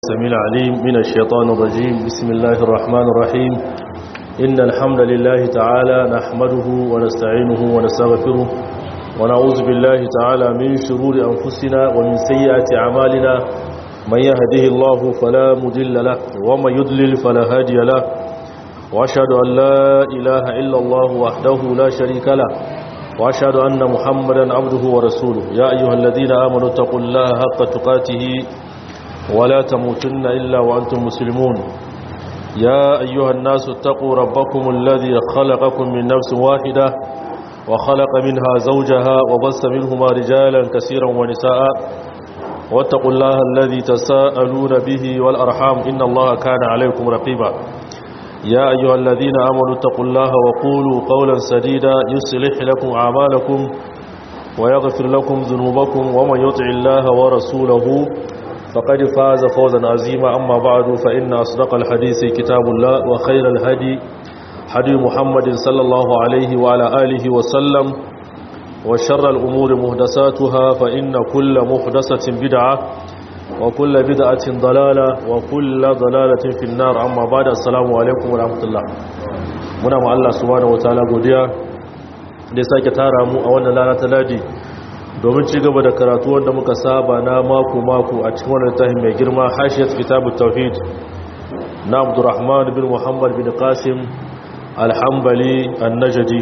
السميع العليم من الشيطان الرجيم بسم الله الرحمن الرحيم إن الحمد لله تعالى نحمده ونستعينه ونستغفره ونعوذ بالله تعالى من شرور أنفسنا ومن سيئات أعمالنا من يهده الله فلا مضل له ومن يضلل فلا هادي له وأشهد أن لا إله إلا الله وحده لا شريك له وأشهد أن محمدا عبده ورسوله يا أيها الذين آمنوا اتقوا الله حق تقاته ولا تموتن إلا وأنتم مسلمون يا أيها الناس اتقوا ربكم الذي خلقكم من نفس واحدة وخلق منها زوجها وبث منهما رجالا كثيرا ونساء واتقوا الله الذي تساءلون به والأرحام إن الله كان عليكم رقيبا يا أيها الذين آمنوا اتقوا الله وقولوا قولا سديدا يصلح لكم أعمالكم ويغفر لكم ذنوبكم ومن يطع الله ورسوله فقد فاز فوزا عظيما أما بعد فإن أصدق الحديث كتاب الله وخير الهدي هدي محمد صلى الله عليه وعلى آله وسلم وشر الأمور مهدساتها فإن كل محدثة بدعة وكل بدعة ضلالة وكل ضلالة في النار أما بعد السلام عليكم ورحمة الله muna ma Allah subhanahu wataala godiya da ya sake tara mu a wannan rana ta ladi domin ci gaba da karatu wanda muka saba na mako-mako a cikin wani littafin mai girma hashiyat kitabut tauhid na abdurrahman bin muhammad bin qasim alhambali annajadi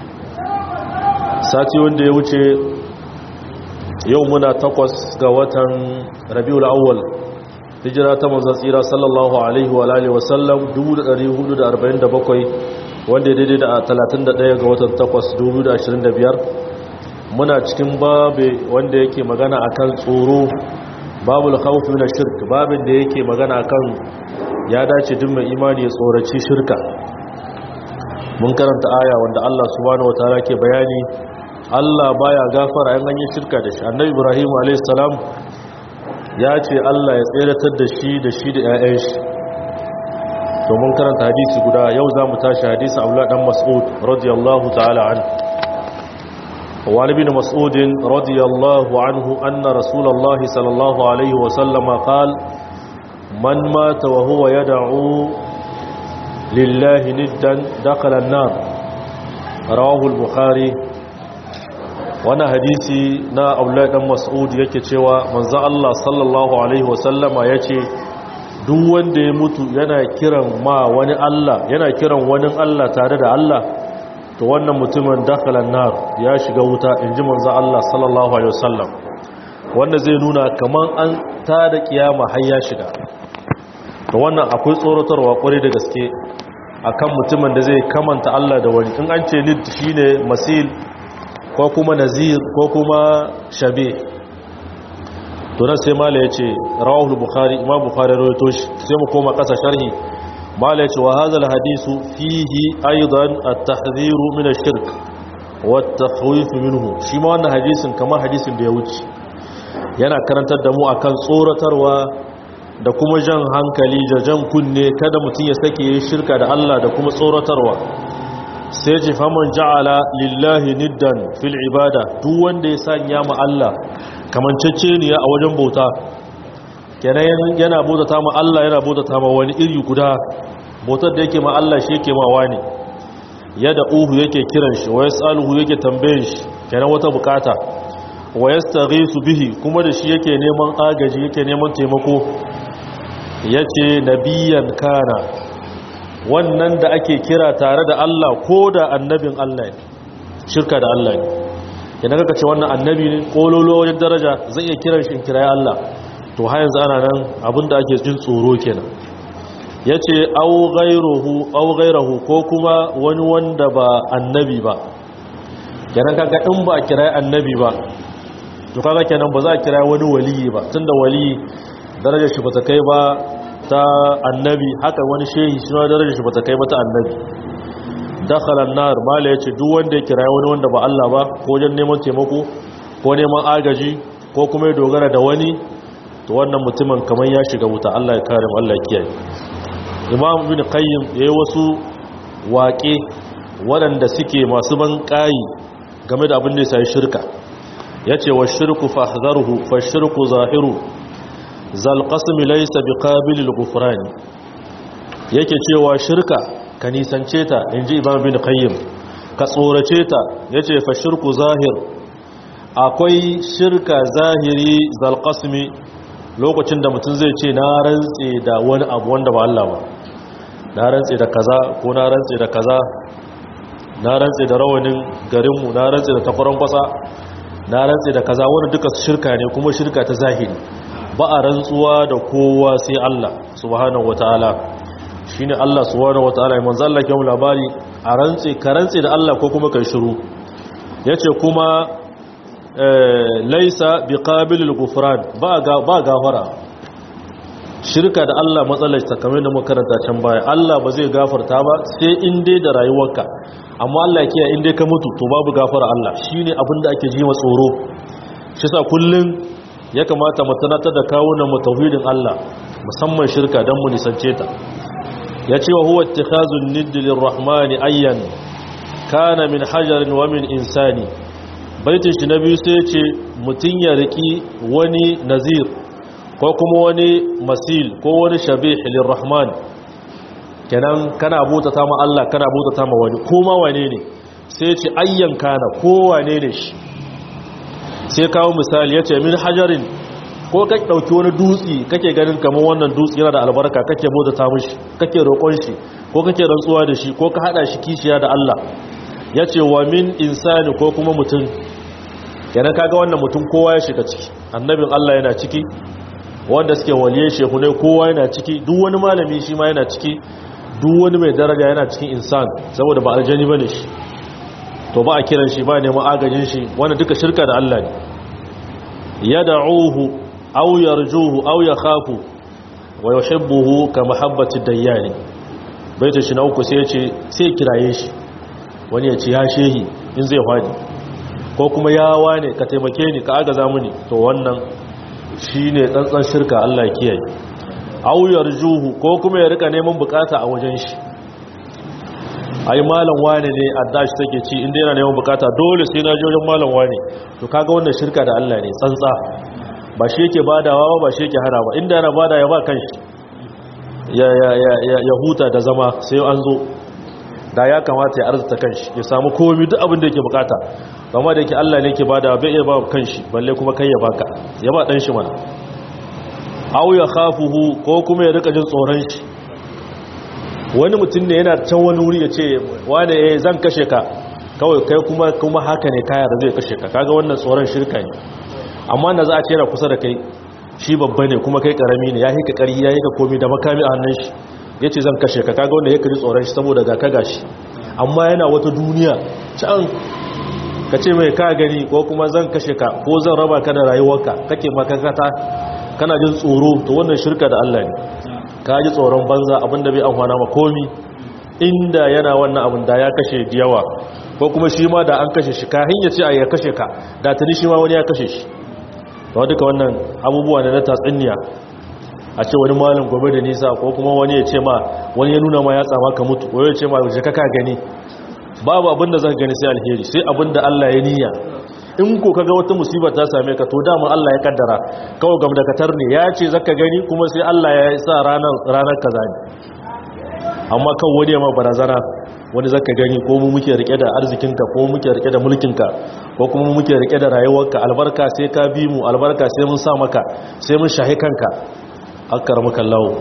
sati wanda ya wuce yau muna takwas ga watan rabiul awwal hijira ta manzon tsira sallallahu alaihi wa alihi wasallam 1447 wanda ya daidai da 31 ga watan takwas 2025 muna cikin babe wanda yake magana akan tsoro babul khawf min shirk babin da yake magana akan ya dace duk mai imani ya tsoraci shirka mun karanta aya wanda Allah subhanahu wataala ke bayani Allah baya gafara an ganye shirka da shi annabi Ibrahim alayhis salam ya ce Allah ya tseratar da shi da shi da ƴaƴan shi to mun karanta hadisi guda yau zamu tashi hadisi Abdullah dan Mas'ud radiyallahu ta'ala anhu وعن ابن مسعود رضي الله عنه أن رسول الله صلى الله عليه وسلم قال من مات وهو يدعو لله ندا دخل النار رواه البخاري وانا حديثي نا أولاد دم مسعود yake cewa manzo Allah sallallahu alaihi wasallama yace duk wanda ya mutu yana kiran ma wani Allah yana kiran wani Allah tare da Allah to wannan mutumin dakhalan nar ya shiga wuta inji manzo Allah sallallahu alaihi wasallam wanda zai nuna kaman an ta da kiyama har ya shiga to wannan akwai tsorotarwa kwarai da gaske akan mutumin da zai kamanta Allah da wani in an ce nid shine masil ko kuma nazir ko kuma shabe to nan sai mala yace rawahu bukhari imam bukhari rawaito shi sai mu koma kasa sharhi mala yace wa hadha alhadisu fihi aidan at-tahdhir min ash-shirk wa at-takhwif minhu shi ma wannan hadisin kamar hadisin da ya wuce yana karantar da mu akan tsoratarwa da kuma jan hankali da jan kunne kada mutum ya sake yi shirka da Allah da kuma tsoratarwa sai ji faman ja'ala lillahi niddan fil ibada duk wanda ya sanya ma Allah kamancece ne a wajen bauta kenan yana bautata ma Allah yana bautata ma wani iri guda bautar da yake ma Allah shi yake ma wani yada uhu yake kiran shi wa yasaluhu yake tambayin shi kenan wata bukata wa yastaghisu bihi kuma da shi yake neman agaji yake neman taimako yace nabiyan kana wannan da ake kira tare da Allah ko da annabin Allah ne shirka da Allah ne idan kaka ce wannan annabi ne kololo wajen daraja zai iya kiran shi kirayi Allah to har yanzu ana nan abinda ake jin tsoro kenan yace au ghayruhu au ghayruhu ko kuma wani wanda ba annabi ba kenan kaga in ba kirayi annabi ba to kaga kenan ba za a kirayi wani waliyi ba tunda waliyi darajar shi bata kai ba ta annabi haka wani shehi shi ma darajar shi bata kai ba ta annabi dakhala an-nar mala yace duk wanda ya kira wani wanda ba Allah ba ko wajen neman taimako ko neman agaji ko kuma ya dogara da wani to wannan mutumin kamar ya shiga wuta Allah ya kare mu Allah ya kiyaye Imam Ibn Qayyim yayi wasu waƙe waɗanda suke masu ban ƙayi game da abin da ya sai shirka yace wa shirku fahdharuhu fa shirku zahiru zal qasmi laysa biqabilil ghufrani yake cewa shirka ka nisance ta inji imam bin qayyim ka tsorace ta yace fa shirku zahir akwai shirka zahiri zal qasmi lokacin da mutum zai ce na rantse da wani abu wanda ba Allah ba na rantse da kaza ko na rantse da kaza na rantse da rawanin garinmu na rantse da takwaron kwasa na rantse da kaza wani duka shirka ne kuma shirka ta zahiri ba a rantsuwa da kowa sai Allah subhanahu wataala shine Allah subhanahu wataala ya manzo Allah ke labari a rantse ka rantse da Allah ko kuma kai shiru yace kuma laisa biqabilil ghufran ba ga ba gafara shirka da Allah matsalar ta kamar da makaranta can baya Allah ba zai gafarta ba sai in dai da rayuwarka amma Allah kiyaye in dai ka mutu to babu gafara Allah shine abin da ake ji wa tsoro shi sa kullun ya kamata mu tunatar da kawunan mu tauhidin Allah musamman shirka dan mu nisance ta yace wa huwa ittikhazun nidd lirrahmani ayyan kana min hajarin wa min insani baitin shi na biyu sai ce mutun ya riki wani nazir ko kuma wani masil ko wani shabih lirrahman kenan kana butata ma Allah kana butata ma wani koma wane ne sai ce ayyan kana ko wane ne shi sai kawo misali yace min hajarin ko ka dauki wani dutsi kake ganin kamar wannan dutsi yana da albarka kake butata mishi kake roƙon shi ko kake rantsuwa da shi ko ka hada shi kishiya da Allah yace wa min insani ko kuma mutum kenan kaga wannan mutum kowa ya shiga ciki annabin Allah yana ciki wanda suke waliyan shehu ne kowa yana ciki duk wani malami shi ma yana ciki duk wani mai daraja yana cikin insan saboda ba aljani bane shi to ba a kiran shi ba neman agajin shi wanda duka shirka da Allah ne yad'uhu aw yarjuhu aw yakhafu wa yuhibbuhu ka mahabbati dayyani baita shi na uku sai ya ce sai kiraye shi wani ya ce ya shehi in zai fadi ko kuma ya wane ka taimake ni ka agaza mini to wannan shi ne tsantsan shirka Allah kiyaye auyar juhu ko kuma ya rika neman bukata a wajen shi ai malam wane ne addashi take ci inda yana neman bukata dole sai na je wajen malam wane to kaga wannan shirka da Allah ne tsantsa ba shi yake badawa ba shi yake hana ba inda yana bada ya ba kanshi ya ya ya ya huta da zama sai an zo da ya kamata ya arzuta kanshi ya samu komai duk abin da yake bukata amma da yake Allah ne yake bada bai iya ba kanshi balle kuma kai ya baka ya ba dan shi mana aw ya khafuhu ko kuma ya rika jin tsoron shi wani mutum ne yana can wani wuri ya ce wane eh zan kashe ka kawai kai kuma kuma haka ne kaya da zai kashe ka kaga wannan tsoron shirka ne amma da za a ce yana kusa da kai shi babba ne kuma kai karami ne ya hika kari ya hika komai da makami a hannun shi yace zan kashe ka kaga wanda ya kaji tsoron shi saboda ga ka gashi amma yana wata duniya can ka ce mai ka gani ko kuma zan kashe ka ko zan raba ka da rayuwarka kake makakata kana jin tsoro to wannan shirka da Allah ne ka ji tsoron banza abinda bai amfana ma komi inda yana wannan abin da ya kashe yawa ko kuma shi ma da an kashe shi kahin ya ce a ya kashe ka da tuni shi ma wani ya kashe shi to duka wannan abubuwa ne na tatsuniya a ce wani malin gobe da nisa ko kuma wani ya ce ma wani ya nuna ma ya tsama ka mutu ko ya ce ma je ka gani babu abin da zaka gani sai alheri sai abin da Allah ya niyya in ko kaga wata musiba ta same ka to dama Allah ya kaddara kawai gam da katar ne ya ce zaka gani kuma sai Allah ya sa ranar ranar kaza ne amma kan wani ma barazana wani zaka gani ko mu muke rike da arzikinka ko muke rike da mulkinka ko kuma mu muke rike da rayuwarka albarka sai ka bi mu albarka sai mun sa maka sai mun shahi kanka akkar maka lawo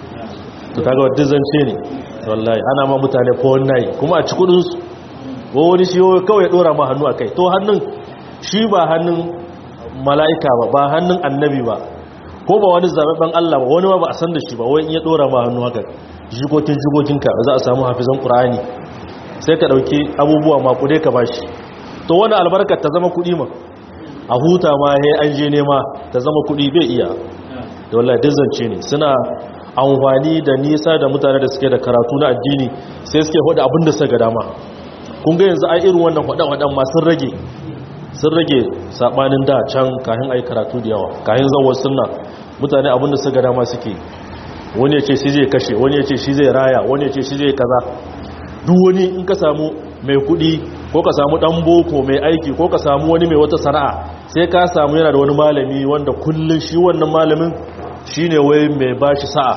to kaga wadda zance ne wallahi ana ma mutane ko wannan kuma a ci kudin su ko wani shi kawai ya dora ma hannu akai to hannun shi ba hannun mala'ika ba ba hannun annabi ba ko ba wani zababben Allah ba wani ma ba a san da shi ba wai in ya dora ma hannu haka jikokin jikokinka za a samu hafizan qur'ani sai ka dauki abubuwa makude ka bashi to wani albarkar ta zama kudi ma a huta ma he an je nema ta zama kudi bai iya da wallahi dizance ne suna amfani da nisa da mutane da suke da karatu na addini sai suke hada abin da suka dama kun ga yanzu ai irin wannan hada-hadan ma sun rage sun rage sabanin da can kayan ai karatu da yawa kayan zawar sunna mutane abin da suka dama suke wani ya ce shi zai kashe wani ya ce shi zai raya wani ya ce shi zai kaza duk wani in ka samu mai kudi ko ka samu dan boko mai aiki ko ka samu wani mai wata sana'a sai ka samu yana da wani malami wanda kullun shi wannan malamin shine wai mai bashi sa'a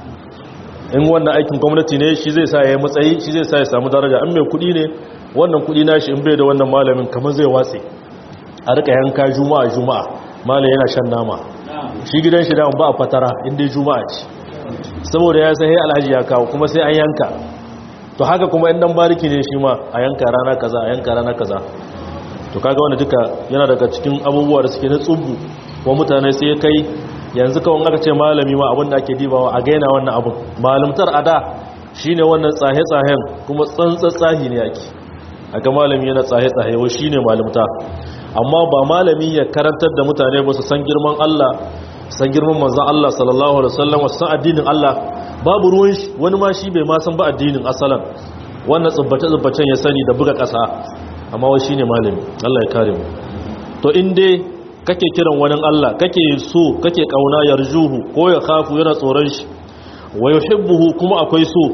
in wannan aikin gwamnati ne shi zai sa ya yi matsayi shi zai sa ya samu daraja in mai kudi ne wannan kudi nashi in bai da wannan malamin kamar zai watse a rika yanka juma'a juma'a malam yana shan nama shi gidan shi da ba a fatara inda juma'a ce saboda ya sai alhaji ya kawo kuma sai an yanka to haka kuma in dan bariki ne shi ma a yanka rana kaza a yanka rana kaza to kaga wanda duka yana daga cikin abubuwa da suke na tsubu ko mutane sai ya kai yanzu kawai aka ce malami ma abin da ake dibawa a gaina wannan abin malamtar ada shine wannan tsahe-tsahen kuma tsahi ne yake aka malami yana tsahe-tsahe wa shine malamta amma ba malami ya karantar da mutane ba su san girman Allah san girman manzon Allah sallallahu alaihi wasallam wasu san addinin Allah babu ruwan shi wani ma shi bai ma san ba addinin asalan wannan tsubbace-tsubbacen ya sani da buga ƙasa amma wai shine malami Allah ya kare mu to in dai kake kiran wani Allah kake so kake kauna yarjuhu ko ya khafu yana tsoron shi wa yuhibbuhu kuma akwai so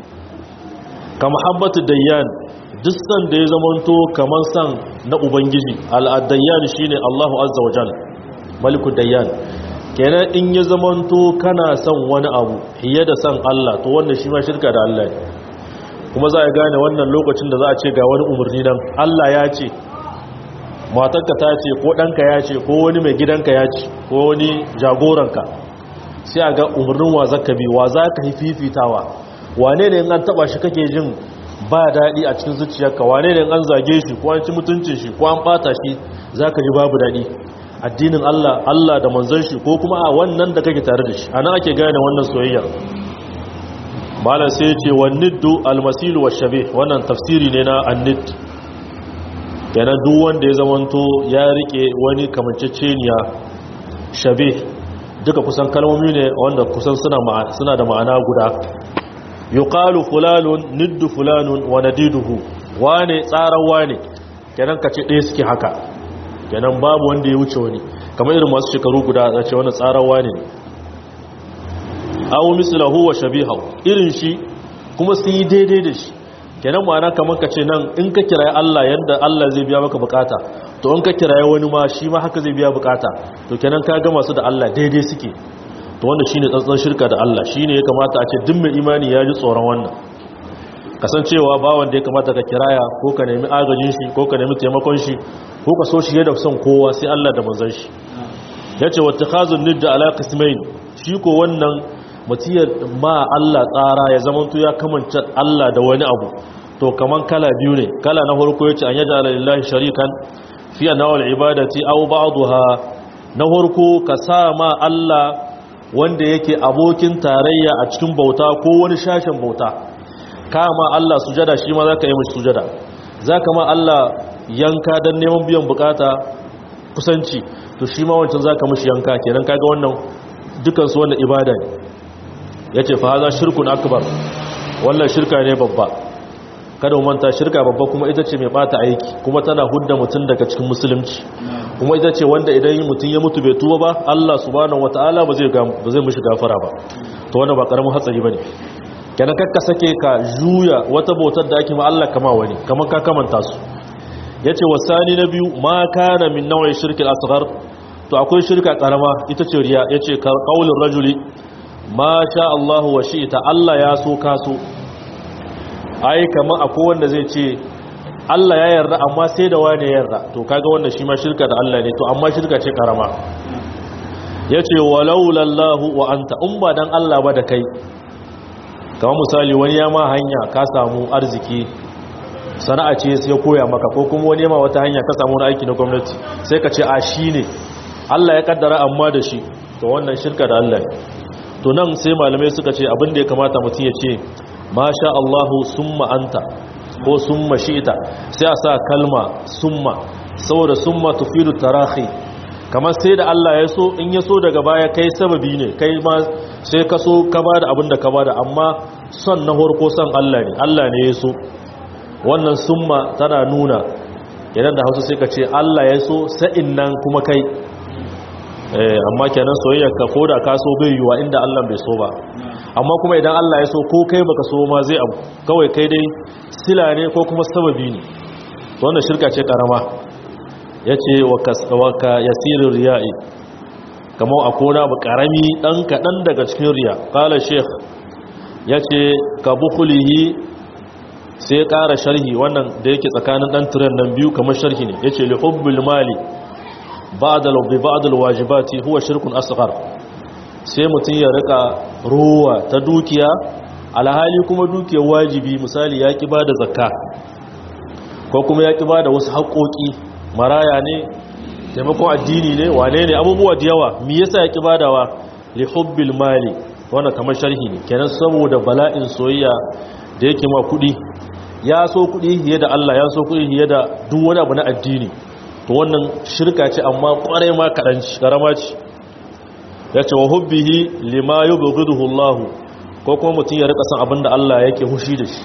ka muhabbatu dayyan duk san da ya zamanto kaman san na ubangiji al-dayyan shine Allahu azza wa jalla maliku dayyan kenan in ya zamanto kana son wani abu fiye da san Allah to wannan shi ma shirka da Allah ne kuma za a gane wannan lokacin da za a ce ga wani umarni nan Allah ya ce matarka ta ce ko ɗanka ya ce ko wani mai gidanka ya ce ko wani jagoranka sai a ga umarnin wa zaka bi wa za ka yi fifitawa wane ne an taba shi kake jin ba daɗi a cikin zuciyarka wane ne an zage shi ko an ci mutuncin shi ko an ɓata shi za ka ji babu daɗi addinin Allah Allah da manzon shi ko kuma a wannan da kake tare da shi ana ake gane wannan soyayya malam sai ce wa niddu almasilu wa shabe wannan tafsiri ne na annid kenan duk wanda ya zamanto ya rike wani kamanceceniya shabe duka kusan kalmomi ne wanda kusan suna suna da ma'ana guda yuqalu fulanun niddu fulanun wa nadiduhu wane tsaran wane kenan kace ɗaya suke haka kenan babu wanda ya wuce wani kamar irin masu shekaru guda a ce wani tsaran wane ne aw mislahu wa shabihahu irin shi kuma sun yi daidai da shi kenan ma'ana kamar ka ce nan in ka kiraye Allah yanda Allah zai biya maka bukata to in ka kiraye wani ma shi ma haka zai biya bukata to kenan ka ga masu da Allah daidai suke to wanda shine tsantsan shirka da Allah shine ya kamata a ce duk mai imani ya ji tsoron wannan kasancewa ba wanda ya kamata ka kiraya ko ka nemi agajin shi ko ka nemi taimakon shi ko ka so shi yadda son kowa sai Allah da manzon shi yace wattakhazun nidda ala qismain shi ko wannan mutiyar ma Allah tsara ya zamanto ya kamanta Allah da wani abu to kaman kala biyu ne kala na farko yace an yaj'ala lillahi sharikan fi anwa'il ibadati aw ba'daha na farko ka sa ma Allah wanda yake abokin tarayya a cikin bauta ko wani shashin bauta kama Allah sujada shi ma zaka yi mishi sujada zaka ma Allah yanka dan neman biyan bukata kusanci to shi ma wancan zaka mishi yanka kenan kaga wannan dukan su wannan ibada ne yace fa haza shirkun akbar wannan shirka ne babba kada manta shirka babba kuma ita ce mai bata aiki kuma tana hudda mutum daga cikin musulunci kuma ita ce wanda idan mutum ya mutu bai tuba ba Allah subhanahu wataala ba zai ba zai mishi gafara ba to wannan ba karamin hatsari bane kenan kakka sake ka juya wata bautar da ake ma Allah kama wani kamar ka kamanta su yace wasani na biyu ma kana min nawai shirkil asghar to akwai shirka karama ita ce riya yace qaulur rajuli ma sha Allahu wa shi'ta Allah ya so ka so ai kamar akwai wanda zai ce Allah ya yarda amma sai da wani ya yarda to kaga wannan shi ma shirka da Allah ne to amma shirka ce karama yace walau lallahu wa anta in ba dan Allah ba da kai kamar misali wani ya ma hanya ka samu arziki sana'a ce sai ya koya maka ko kuma wani ma wata hanya ka samu wani aiki na gwamnati sai ka ce a shi ne Allah ya kaddara amma da shi to wannan shirka da Allah ne to nan sai malamai suka ce abin da ya kamata mutum ya ce masha Allahu summa anta ko summa shi'ita sai a sa kalma summa saboda summa tufidu tarahi kamar sai da Allah ya so in ya so daga baya kai sababi ne kai ma sai ka so ka bada abin da ka bada amma son na horko son Allah ne Allah ne ya so wannan summa tana nuna idan da hausa sai ka ce Allah ya so sa'in nan kuma kai amma kenan soyayya ka koda ka so bai yiwa inda Allah bai so ba amma kuma idan Allah ya so ko kai baka so ma zai abu kawai kai dai sila ne ko kuma sababi ne wannan shirka ce karama yace wa ka yasirir riya'i kamar a kona ba karami dan kadan daga cikin riya qala sheikh yace ka bukhulihi sai ƙara sharhi wannan da yake tsakanin dan tiran nan biyu kamar sharhi ne yace li hubbil mali ba'da bi ba'd al wajibati huwa shirkun asghar sai mutun ya rika ruwa ta dukiya alhali kuma dukiyar wajibi misali ya ki bada zakka ko kuma ya ki bada wasu haƙoƙi maraya ne taimakon addini ne wane ne abubuwa da yawa me yasa ya ki badawa li hubbil mali wannan kamar sharhi ne kenan saboda bala'in soyayya da yake ma kudi ya so kudi fiye da Allah ya so kudi fiye da duk wani abu na addini to wannan shirka ce amma kwarai ma kadan ci karama ce yace wa hubbihi lima yubghiduhu Allah ko kuma mutun ya rika san abinda Allah yake hushi da shi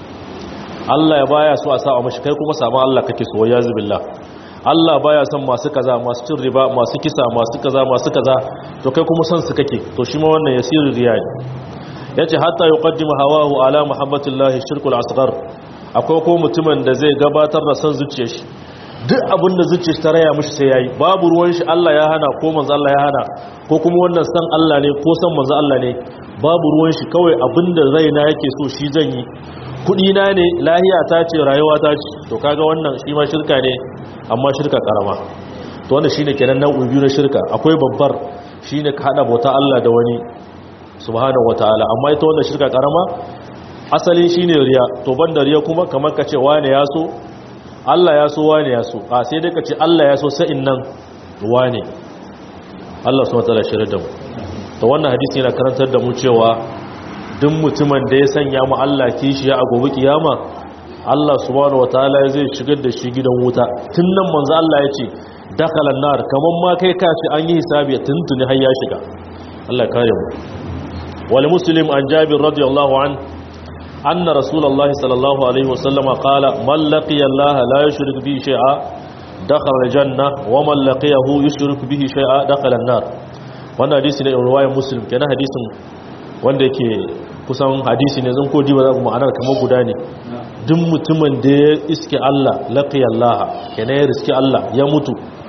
Allah ya baya so a sa mashi kai kuma saban Allah kake so ya zubillah Allah baya son masu kaza masu cin riba masu kisa masu kaza masu kaza to kai kuma son su kake to shi ma wannan yasiru riya yace hatta yuqaddimu hawahu ala muhabbatillahi shirkul asghar akwai ko mutumin da zai gabatar da son zuciyar shi duk abin da zuciyar ta raya mishi sai yayi babu ruwan shi Allah ya hana ko manzo Allah ya hana ko kuma wannan san Allah ne ko san manzo Allah ne babu ruwan shi kawai abinda raina yake so shi zan yi kudi na ne lahiya ta ce rayuwa ta ce to kaga wannan shi ma shirka ne amma shirka karama to wannan shine kenan nau'in biyu na shirka akwai babbar shine ka hada bauta Allah da wani subhanahu wataala amma ita wannan shirka karama asali shine riya to banda riya kuma kamar ka ce wane ya so Allah ya so wane ya so a sai dai ka ce Allah ya so sa'in nan wane Allah subhanahu wataala shirye da mu to wannan hadisi yana karantar da mu cewa duk mutumin da ya sanya mu Allah kishiya a gobe kiyama Allah subhanahu wataala zai shigar da shi gidan wuta tun nan manzo Allah ya ce dakhala nar kaman ma kai ka ce an yi hisabi tuntuni har ya shiga Allah kare mu wal muslim an jabir radiyallahu an anna rasulullahi sallallahu alaihi wasallam qala man laqiya Allah la yushrik bihi shay'a dakhala aljanna wa man laqiyahu yushrik bihi shay'a dakhala an-nar wannan hadisi ne riwayar muslim kenan hadisin wanda yake kusan hadisi ne zan kodi ba za ku ma'anar kamar guda ne duk mutumin da ya iske Allah laqiya Allah kenan ya riski Allah ya mutu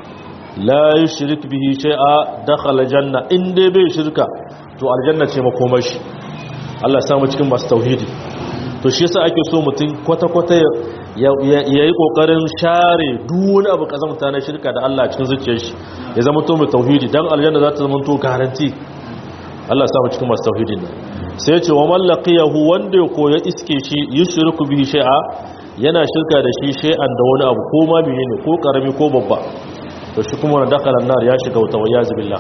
la yushrik bihi shay'a dakhala janna in dai bai shirka to aljanna ce makomar shi Allah ya samu cikin masu tauhidi to shi yasa ake so mutum kwata kwata ya yi kokarin share duk wani abu kazamta na shirka da Allah cikin zuciyar shi ya zama to mai tauhidi dan aljanna za ta zama to garanti Allah ya samu cikin masu tauhidin nan sai ya ce wa mallaqiyahu wanda ya koya iske shi yushriku bihi shay'a yana shirka da shi shay'an da wani abu ko ma menene ko karami ko babba to shi kuma na dakhala nar ya shiga wuta wa yaz billah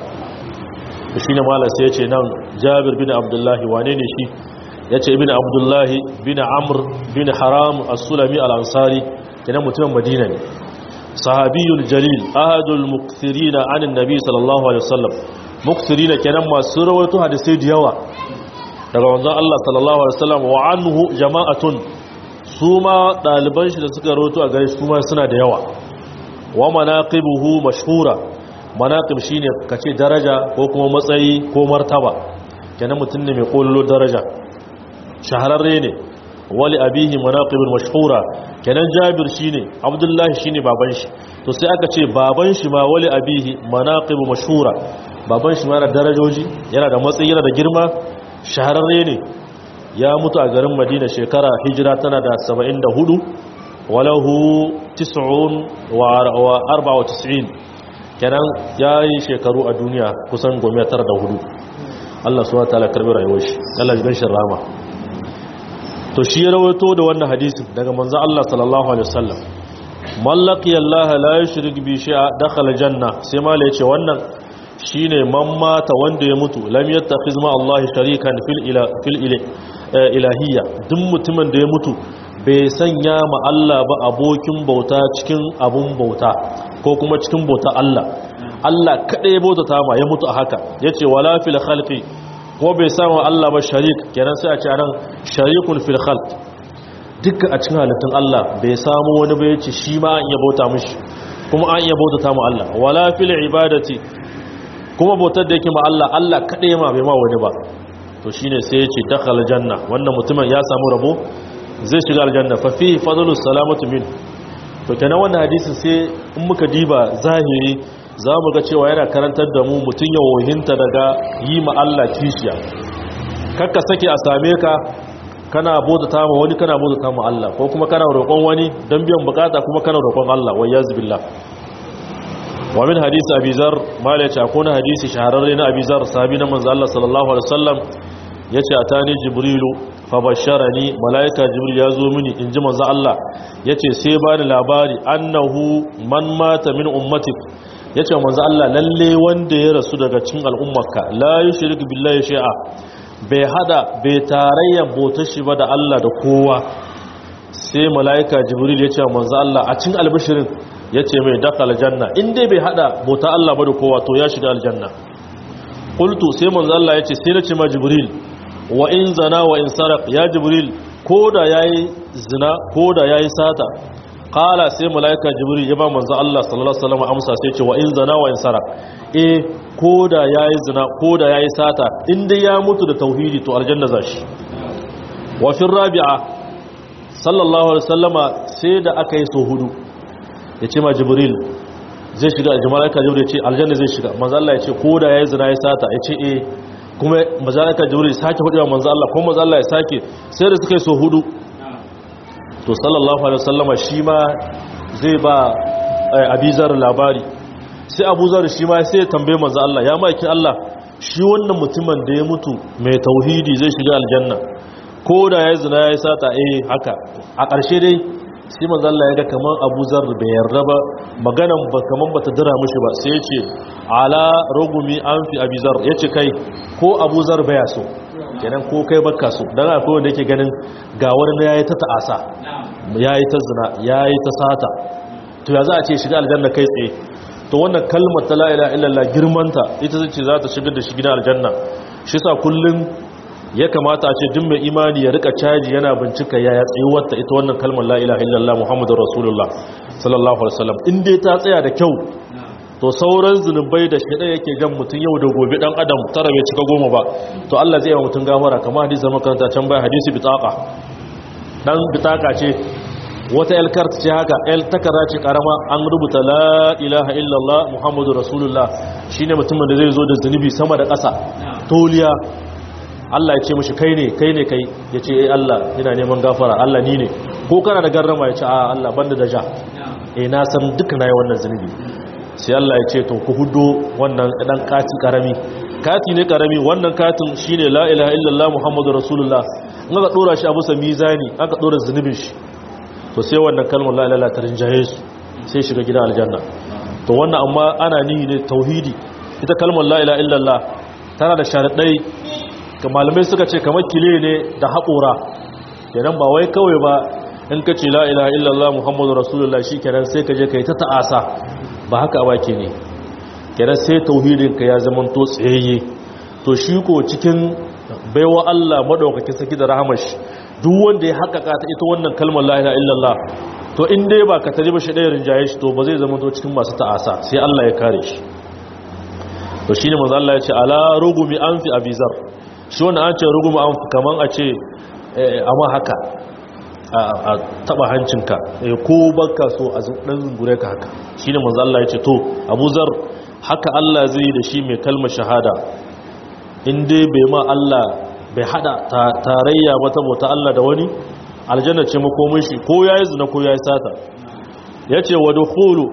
to shine mallan sai ya ce nan Jabir bin Abdullah wane ne shi yace ibn Abdullah bin Amr bin Haram as-Sulami al-Ansari kenan mutumin Madina ne sahabiyul jalil ahadul mukthirina anin nabi sallallahu alaihi wasallam mukthirina kenan masu rawaito hadisi da yawa daga wanzan Allah sallallahu Alaihi wasallam wa anhu jama'atun su ma ɗaliban shi da suka roto a gare su ma suna da yawa wa manaqibuhu mashhura manaqib shine kace daraja ko kuma matsayi ko martaba kenan mutum ne mai kollo daraja shahararre ne wali abihi manaqibul mashhura kenan jabir shine abdullahi shine baban shi to sai aka ce baban shi ma wali abihi manaqibu mashhura baban shi ma yana darajoji yana da matsayi yana da girma shahararre ne ya mutu a garin madina shekara hijira tana da 74 walahu 94 kenan ya yi shekaru a duniya kusan gome tara da hudu Allah suwa ta karbi rayuwar shi Allah jigan shi rama to shi ya rawaito da wannan hadisin daga manzo Allah sallallahu alaihi wasallam mallaki Allah la yushrik bi shay'a dakhala janna sai mala yace wannan shine man mata wanda ya mutu lam yattakhiz ma Allah sharikan fil ila fil ilahiyya duk mutumin da ya mutu bai sanya ma Allah ba abokin bauta cikin abun bauta ko kuma cikin bauta Allah Allah kada ya bautata ma ya mutu a haka yace wala fil khalqi ko bai samu Allah ba sharik kenan sai a ce anan sharikun fil khalq dukkan a cikin halittun Allah bai samu wani ba yace shi ma an iya bauta mishi kuma an iya bautata ma Allah wala fil ibadati kuma bautar da yake ma Allah Allah kaɗai ma bai ma wani ba to shine sai ya ce dakhala janna wannan mutumin ya samu rabo zai shiga aljanna fa fi fadlu salamatu min to kenan wannan hadisin sai in muka diba zahiri za mu ga cewa yana karantar da mu mutum ya wohinta daga yi ma Allah kishiya kakka sake a same ka kana bauta ma wani kana bauta ma Allah ko kuma kana roƙon wani don biyan bukata kuma kana roƙon Allah wai yazbillah wa min hadisi abi zar mala yace akwai hadisi shahararre na abi zar sahabi na manzo Allah sallallahu alaihi wasallam yace atani jibrilu fa basharani malaika jibril yazo mini inji manzo Allah yace sai bani labari annahu man mata min ummatik yace manzo Allah lalle wanda ya rasu daga cikin al'ummarka la yushrik billahi shay'a bai hada bai tarayya bota shi ba da Allah da kowa sai malaika jibril yace manzo Allah a cikin albishirin ya ce mai daka aljanna in dai bai hada bauta Allah ba da kowa to ya shiga aljanna qultu sai manzo Allah ya ce sai na ce ma jibril wa in zana wa in saraq ya jibril koda yayi zina koda yayi sata qala sai malaika jibril ya ba manzo Allah sallallahu alaihi wasallam amsa sai ce wa in zana wa in saraq eh koda yayi zina koda yayi sata in dai ya mutu da tauhidi to aljanna zashi wa fi rabi'a sallallahu alaihi wasallama sai da aka yi so hudu ya ce ma jibril zai shiga a jama'aika jibril ya ce aljanna zai shiga manzo Allah ya ce ko da yayi zina ya sata ya ce eh kuma manzo jibril ya sake hudu manzo Allah kuma manzo Allah ya sake sai da suka yi so hudu to sallallahu alaihi wasallama shi ma zai ba abizar labari sai abuzar shi ma sai ya tambaye manzo Allah ya maki Allah shi wannan mutumin da ya mutu mai tauhidi zai shiga aljanna ko da yayi zina ya sata eh haka a ƙarshe dai sai manzo Allah ya ga kaman Abu Zar bai yarda ba maganan ba kaman bata dira mishi ba sai ya ce ala rugumi an fi Abi Zar yace kai ko Abu Zar baya so kenan ko kai baka so dan akwai wanda yake ganin ga wani yayi ta ta'asa yayi ta zina yayi ta sata to ya za a ce shiga aljanna kai tsaye to wannan kalmar ta la ilaha illallah girmanta ita ce za ta shigar da shi gidan aljanna shi sa kullun ya kamata a ce duk mai imani ya rika caji yana bincika yaya tsayuwarta ita wannan kalmar la ilaha illallah muhammadur rasulullah sallallahu alaihi wasallam in dai ta tsaya da kyau to sauran zunubai da shaidan yake jan mutum yau da gobe dan adam tara bai cika goma ba to Allah zai yi wa mutum gafara kamar hadisin makaranta can bai hadisi bitaka dan bitaka ce wata el kart ce haka el takara ce karama an rubuta la ilaha illallah muhammadur rasulullah shine mutumin da zai zo da zunubi sama da ƙasa toliya Allah ya ce mashi kai ne kai ne kai ya ce eh Allah ina neman gafara Allah ni ne ko kana da garrama ya ce a Allah banda da ja eh na san duka nayi wannan zunubi sai Allah ya ce to ku hudo wannan dan kati karami kati ne karami wannan katin shine la ilaha illallah muhammadur rasulullah in aka dora shi a bisa mizani aka dora zunubin shi to sai wannan kalmar la ilaha ta rinjaye su sai shiga gidan aljanna to wannan amma ana nihi ne tauhidi ita kalmar la ilaha illallah tana da sharadai ga malamai suka ce kamar kile ne da haƙora kenan ba wai kawai ba in ka ce la'ila illallah muhammadu rasulullah shi kenan sai ka je ka yi ta ta'asa ba haka ba ke ne kenan sai tauhidinka ya zama to tsayayye to shi ko cikin baiwa allah maɗaukakin saki da rahamar shi duk wanda ya haƙaƙa ta ita wannan kalmar la'ila illallah to in dai ba ka tare ba shi ɗaya rinjaye shi to ba zai zama to cikin masu ta'asa sai allah ya kare shi to shi ne manzo Allah ya ce ala rugumi an fi abizar shi wanda an ce ruguma an kaman a ce amma haka a taba hancinka ko baka so a dan zungure ka haka shi ne manzo Allah ya ce to Abu Zar haka Allah zai da shi mai kalmar shahada in dai bai ma Allah bai hada tarayya mata bauta Allah da wani aljanna ce makomin shi ko yayi zina ko yayi sata yace wa dukhulu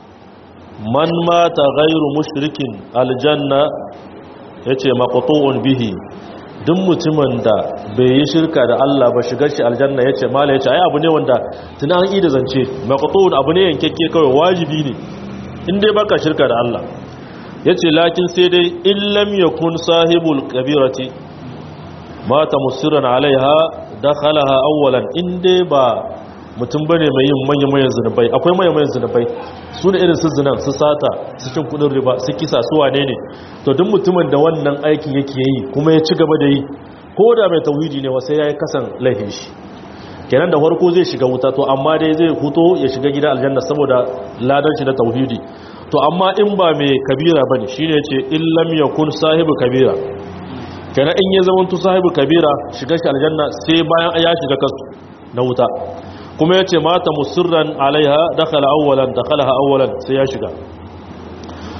man mata ghairu mushrikin aljanna ya ce maƙoto'un bihi duk mutumin da bai yi shirka da Allah ba shigar shi aljanna ya ce mala ya ce ai abu ne wanda tuna an ida zance maƙoto'un abu ne yankekke kawai wajibi ne inda baka shirka da Allah ya ce lakin sai dai illam ya kun sahibul kabirati mata musirin alaiha da khalaha awwalan inda ba mutum bane mai yin manya-manyan zunubai akwai manya-manyan zunubai su ne irin su zinan su sata su cin kudin riba su kisa su wane ne to duk mutumin da wannan aikin yake yi kuma ya ci gaba da yi ko da mai tauhidi ne wasai ya yi kasan laifin shi kenan da farko zai shiga wuta to amma dai zai huto ya shiga gida aljanna saboda ladan shi na tauhidi to amma in ba mai kabira bane shine yace in lam yakun sahibu kabira kenan in ya zama sahibu kabira shiga shi aljanna sai bayan ya shiga kasu na wuta kuma ya ce mata musurran alaiha dakhala awwalan dakhalaha awwalan sai ya shiga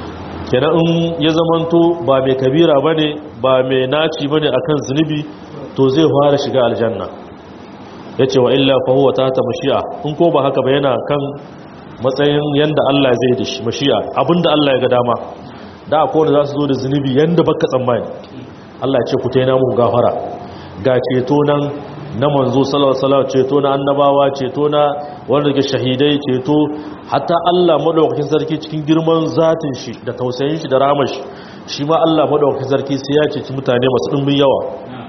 kenan in ya zamanto ba mai kabira bane ba mai naci bane akan zunubi to zai fara shiga aljanna yace wa illa fa huwa ta mashi'a in ko ba haka ba yana kan matsayin yanda Allah zai da shi mashi'a abinda Allah ya ga dama da akwai wanda za su zo da zunubi yanda baka tsammani Allah ya ce ku taina muku gafara ga ceto nan na manzo sallallahu alaihi wasallam ceto na annabawa ceto na wanda ke shahidai ceto hatta Allah madaukakin sarki cikin girman zatin shi da tausayin shi da rahmar shi shi ma Allah madaukakin sarki sai ya ceci mutane masu dimbin yawa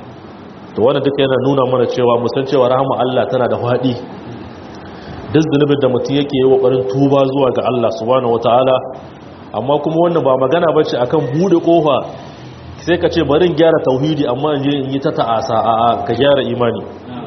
to wannan duka yana nuna mana cewa musan cewa rahama Allah tana da fadi duk zunubin da mutum yake yi kokarin tuba zuwa ga Allah subhanahu wataala amma kuma wannan ba magana bace akan bude kofa sai ka ce bari in gyara tauhidi amma in je in yi ta ta'asa a ka gyara imani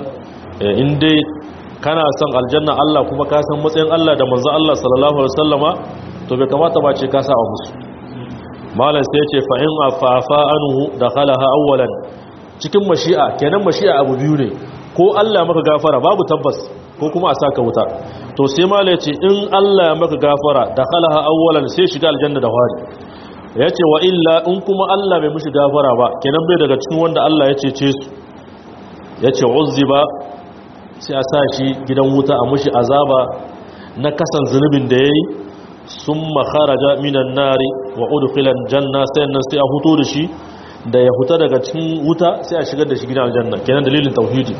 in dai kana son aljanna Allah kuma ka san matsayin Allah da manzo Allah sallallahu alaihi wasallama to bai kamata ba ce ka sa a musu malam sai ya ce fa in afafa anhu dakhalaha awwalan cikin mashi'a kenan mashi'a abu biyu ne ko Allah maka gafara babu tabbas ko kuma a saka wuta to sai malam ya ce in Allah ya maka gafara dakhalaha awwalan sai shiga aljanna da wari ya ce wa illa in kuma Allah bai mushi gafara ba kenan bai daga cikin wanda Allah ya cece su ya ce uzziba sai a sa shi gidan wuta a mushi azaba na kasan zunubin da ya yi sun makaraja minan nari wa udufilan janna sai nan sai a huto da shi da ya huta daga cikin wuta sai a shigar da shi gidan aljanna kenan dalilin tauhidi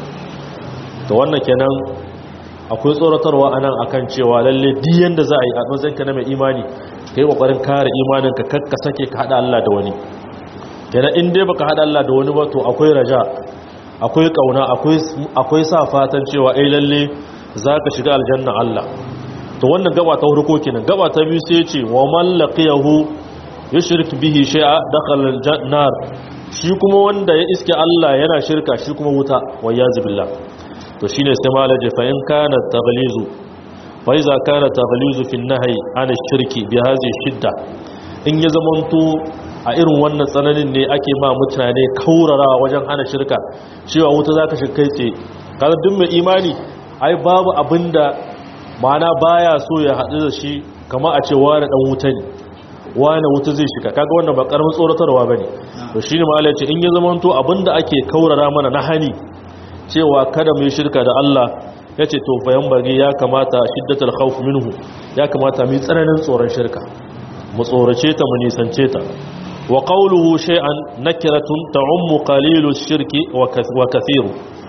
to wannan kenan akwai tsoratarwa anan akan cewa lalle diyan da za a yi a matsayinka na mai imani ka yi ƙoƙarin kare imaninka kakka sake ka haɗa Allah da wani kenan in dai baka haɗa Allah da wani ba to akwai raja akwai ƙauna akwai sa fatan cewa ai lalle za ka shiga aljanna Allah to wannan gaba ta farko kenan gaba ta biyu sai ce wa man laqiyahu yushrik bihi shay'a dakhala aljannar shi kuma wanda ya iske Allah yana shirka shi kuma wuta wayyazu billah to shine sai malaje fa in kana taghlizu فإذا كان تغليظ في النهي عن الشرك بهذه الشدة in ya zamanto a irin wannan tsananin ne ake ma mutane kaurara wajen hana shirka cewa wuta za ka shi kai tsaye kada duk mai imani ai babu abinda mana baya so ya haɗu da shi kama a ce wani ɗan wuta ne wani wuta zai shiga kaga wannan ba ƙaramin tsoratarwa ba ne to shi ne ma'ala ce in ya zamanto abinda ake kaurara mana na hani cewa kada mu yi shirka da Allah ya ce to bayan bage ya kamata shiddatar khawf minhu ya kamata mu tsananin tsoron shirka mu tsorace ta mu nisance ta wa qawluhu shay'an nakiratun ta'ummu qalilu shirki wa kathiru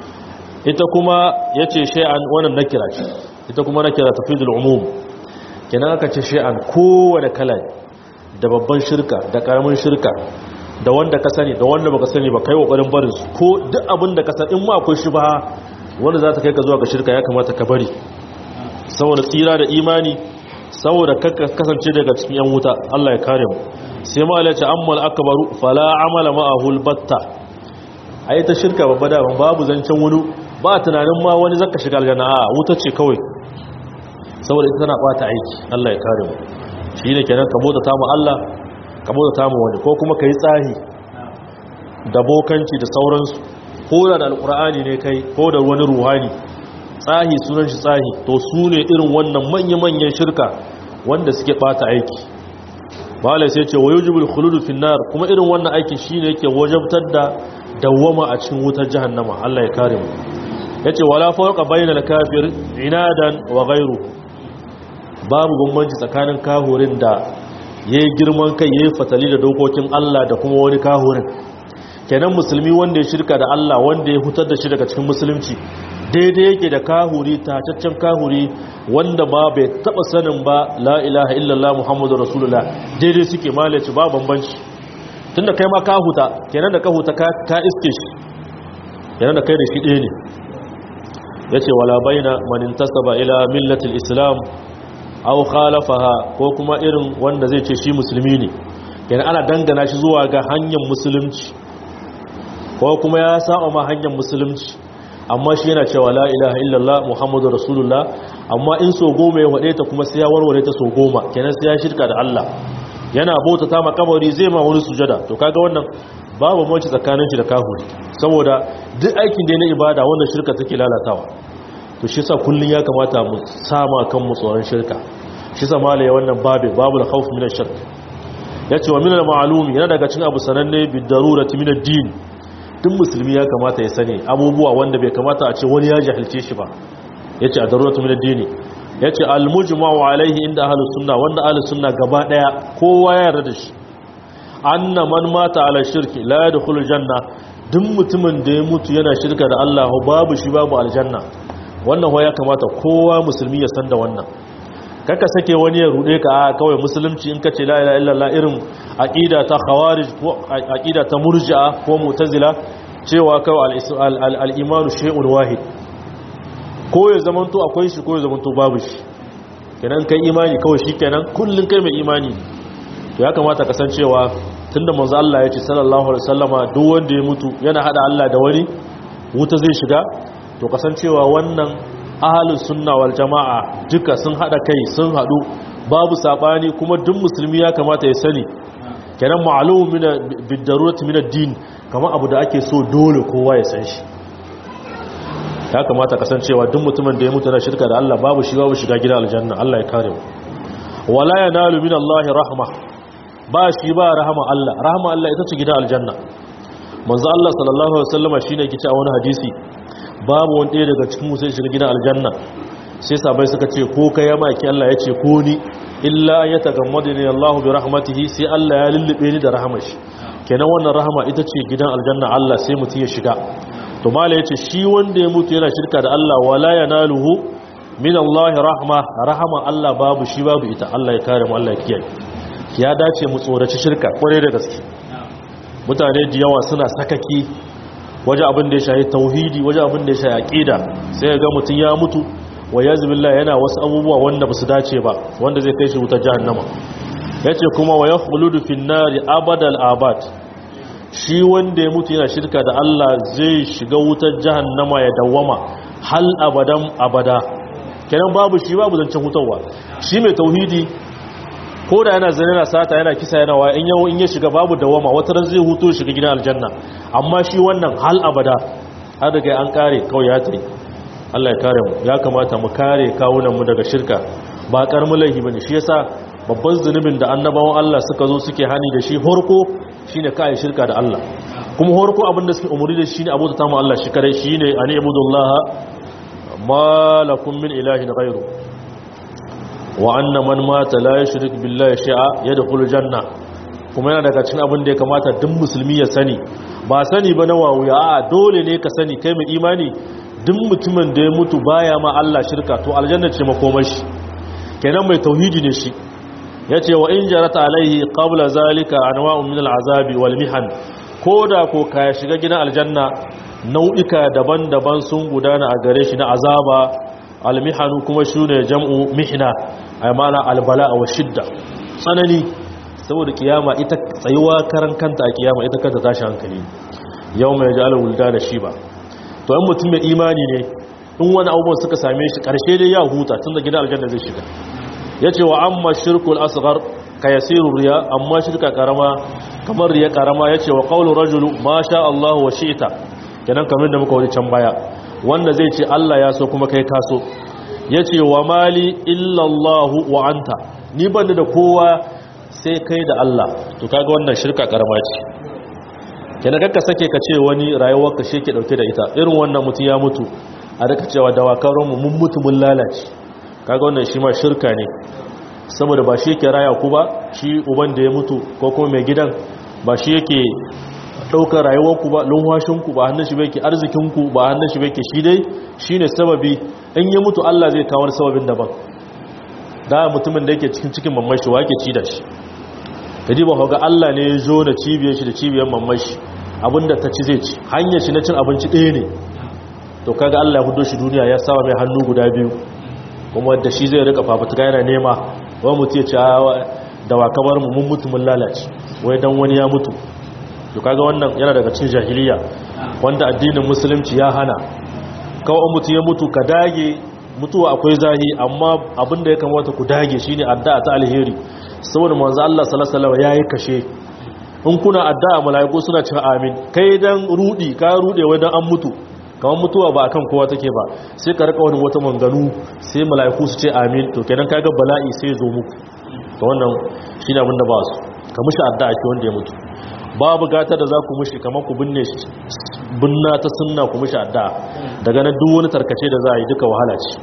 ita kuma yace shay'an wannan nakira ce ita kuma nakira tafidul umum kenan aka ce shay'an kowane kala da babban shirka da karamin shirka da wanda ka sani da wanda baka sani ba kai kokarin barin su ko duk abin da ka san in ma akwai shubha wanda za ta kai ka zuwa ga shirka ya kamata ka bari saboda tsira da imani saboda kasance daga cikin yan wuta Allah ya kare mu sai ma alace ammal akbaru fala amala ma'ahu albatta ai ta shirka babba da babu zancen wani ba tunanin ma wani zaka shiga aljanna a wuta ce kawai saboda ita tana bata aiki Allah ya kare mu shine kenan ka bota ta mu Allah ka bota ta mu wani ko kuma kai tsahi da bokanci da sauransu ko da alkur'ani ne kai ko da wani ruhani tsahi sunan shi tsahi to su ne irin wannan manya-manyan shirka wanda suke bata aiki malai sai ce wayo jibul khuludu finnar kuma irin wannan aikin shine yake wajabtar da dawwama a cikin wutar jahannama Allah ya kare mu yace wala fawqa bainal kafir inadan wa ghayru babu bambanci tsakanin kahurin da yayi girman kai yayi fatali da dokokin Allah da kuma wani kahurin kenan musulmi wanda ya shirka da Allah wanda ya hutar da shi daga cikin musulunci daidai yake da kahuri tacaccen kahuri wanda ba bai taba sanin ba la ilaha illallah muhammadu rasulullah daidai suke malaci ba bambanci tunda kai ma ka huta kenan da ka huta ka iske shi kenan da kai da shi ɗaya ne ya ce wala baina manin tasaba ila millatil islam aw khalafaha ko kuma irin wanda zai ce shi musulmi ne kenan ana dangana shi zuwa ga hanyar musulunci ko kuma ya saba ma hanyar musulunci amma shi yana cewa la ilaha illallah muhammadu rasulullah amma in so goma ya wade ta kuma sai ya warware ta so goma kenan sai ya shirka da Allah yana bauta ta makabari zai ma wani sujada to kaga wannan babu mace tsakanin shi da kahuri saboda duk aikin da na ibada wannan shirka take lalatawa to shi sa kullun ya kamata mu sama kan mu tsoron shirka shi sa malai wannan babu babu da khawf min ash-shirk yace wa min al-ma'lumi yana daga cikin abu sananne bid darurati min ad-din duk musulmi ya kamata ya sani abubuwa wanda bai kamata a ce wani ya jahilce shi ba yace a daruratu min ad-din yace al-mujma'u alayhi inda ahlus sunna wanda ahlus sunna gaba daya kowa ya yarda da shi anna man mata ala shirki la yadkhulu janna duk mutumin da ya mutu yana shirka da Allah babu shi babu aljanna wannan ho ya kamata kowa musulmi ya san da wannan kaka sake wani ya rude ka a kawai musulunci in kace la ilaha illallah irin aqida ta khawarij ko aqida ta murji'a ko mu'tazila cewa kawai al-imanu shay'un wahid ko ya zamanto akwai shi ko ya zamanto babu shi kenan kai imani kawai shikenan kullun kai mai imani to ya kamata ka san cewa tunda manzo Allah ya ce sallallahu alaihi wasallama duk wanda ya mutu yana hada Allah da wani wuta zai shiga to kasancewa wannan ahlus sunna wal jamaa duka sun hada kai sun hadu babu sabani kuma duk musulmi ya kamata ya sani kenan ma'lum min bidarurati min ad-din kamar abu da ake so dole kowa ya san shi ya kamata kasancewa duk mutumin da ya mutu na shirka da Allah babu shi babu shiga gidan aljanna Allah ya kare mu wala yanalu min Allah rahma ba shi ba rahama Allah rahama Allah ita ce gidan aljanna manzo Allah sallallahu alaihi wasallama shine yake cewa wani hadisi babu wani ɗaya daga cikin musu shiga gidan aljanna sai sabai suka ce ko kai ya maki Allah ya ce ko ni illa ya tagammadani Allah bi rahmatihi sai Allah ya lullube ni da rahamar shi kenan wannan rahama ita ce gidan aljanna Allah sai mutum ya shiga to mala yace shi wanda ya mutu yana shirka da Allah wala yanaluhu min Allah rahma rahama Allah babu shi babu ita Allah ya kare mu Allah ya kiyaye ya dace mu tsoraci shirka kware da gaske mutane da yawa suna sakaki waje abin da ya shahi tauhidi waje abin da ya shahi aqida sai ga mutun ya mutu wa yazbillah yana wasu abubuwa wanda basu dace ba wanda zai kai shi wutar jahannama yace kuma wa yakhludu fin nari abadal abad shi wanda ya mutu yana shirka da Allah zai shiga wutar jahannama ya dawwama hal abadan abada kenan babu shi babu zancen hutawa shi mai tauhidi ko da yana zane na sata yana kisa yana wa in yawo in ya shiga babu dawama wata ran zai huto shiga gidan aljanna amma shi wannan hal abada har daga an kare kawai ya tsaye Allah ya kare mu ya kamata mu kare kawunan mu daga shirka ba karamin laifi bane shi yasa babban zunubin da annabawan Allah suka zo suke hani da shi horko shine kai shirka da Allah kuma horko abin da suke umuri da shi shine abu ta mu Allah shi kare shine ani ibudullaha ma lakum min ilahin ghairu wa anna man mata la yushrik billahi shay'a yadkhulu janna kuma yana daga cikin abin da ya kamata duk musulmi ya sani ba sani ba na wawuya a dole ne ka sani kai mai imani duk mutumin da ya mutu baya ma Allah shirka to aljanna ce makomar shi kenan mai tauhidi ne shi yace wa in jarata alaihi qabla zalika anwa'un min al'azabi wal mihan koda ko ka shiga gidan aljanna nau'ika daban-daban sun gudana a gare shi na azaba almihanu kuma shi ne jam'u mihna a mana albala wa shidda tsanani saboda kiyama ita tsayuwa karan kanta a kiyama ita kanta tashi hankali yau mai jala wulda da shi ba to yan mutum mai imani ne in wani abubuwan suka same shi karshe dai ya huta tun da gida aljanna zai shiga ya ce wa amma shirkul asghar ka yasiru riya amma shirka karama kamar riya karama ya ce wa qawlu rajulu ma sha Allah wa shi'ta kenan kamar da muka wani can baya wanda zai ce Allah ya so kuma kai kaso ya ce wa mali illallahu wa anta ni ban da kowa sai kai da Allah to kaga wannan shirka karama ce kenan kakka sake ka ce wani rayuwar ka ke dauke da ita irin wannan mutum ya mutu a daga cewa dawakaron mu mun mutu mun lalace kaga wannan shi ma shirka ne saboda ba shi yake raya ku ba shi uban da ya mutu ko kuma mai gidan ba shi yake ɗaukar rayuwarku ba lunwashinku ba hannun shi bai arzikinku ba hannun shi bai shi dai shi ne sababi in yi mutu Allah zai kawar sababin daban da mutumin da yake cikin cikin mamashi wa yake ci da shi ka ji ba ga Allah ne ya zo da cibiyar shi da cibiyar mamashi abinda ta ci zai ci hanyar shi na cin abinci ɗaya ne to kaga Allah ya hudo shi duniya ya sawa mai hannu guda biyu kuma da shi zai rika fafutuka yana nema wani mutu ya ci da wa kamar mu mun mutu mun lalace wai dan wani ya mutu to kaga wannan yana daga cikin jahiliya wanda addinin musulunci ya hana kawai mutu ya mutu ka dage mutuwa akwai zahi amma abinda ya kamata ku dage shine addu'a ta alheri saboda manzo Allah sallallahu alaihi wasallam yayi kashe in kuna addu'a malaiku suna cewa amin kai dan rudi ka rude wai dan an mutu kamar mutuwa ba akan kowa take ba sai ka rika wani wata manganu sai malaiku su ce amin to kenan kaga bala'i sai zo muku to wannan shine abinda ba su ka mushi addu'a shi wanda ya mutu babu gata da za ku mushi kamar ku binne shi binna ta sunna ku mushi addu'a daga nan duk wani tarkace da za a yi duka wahala ce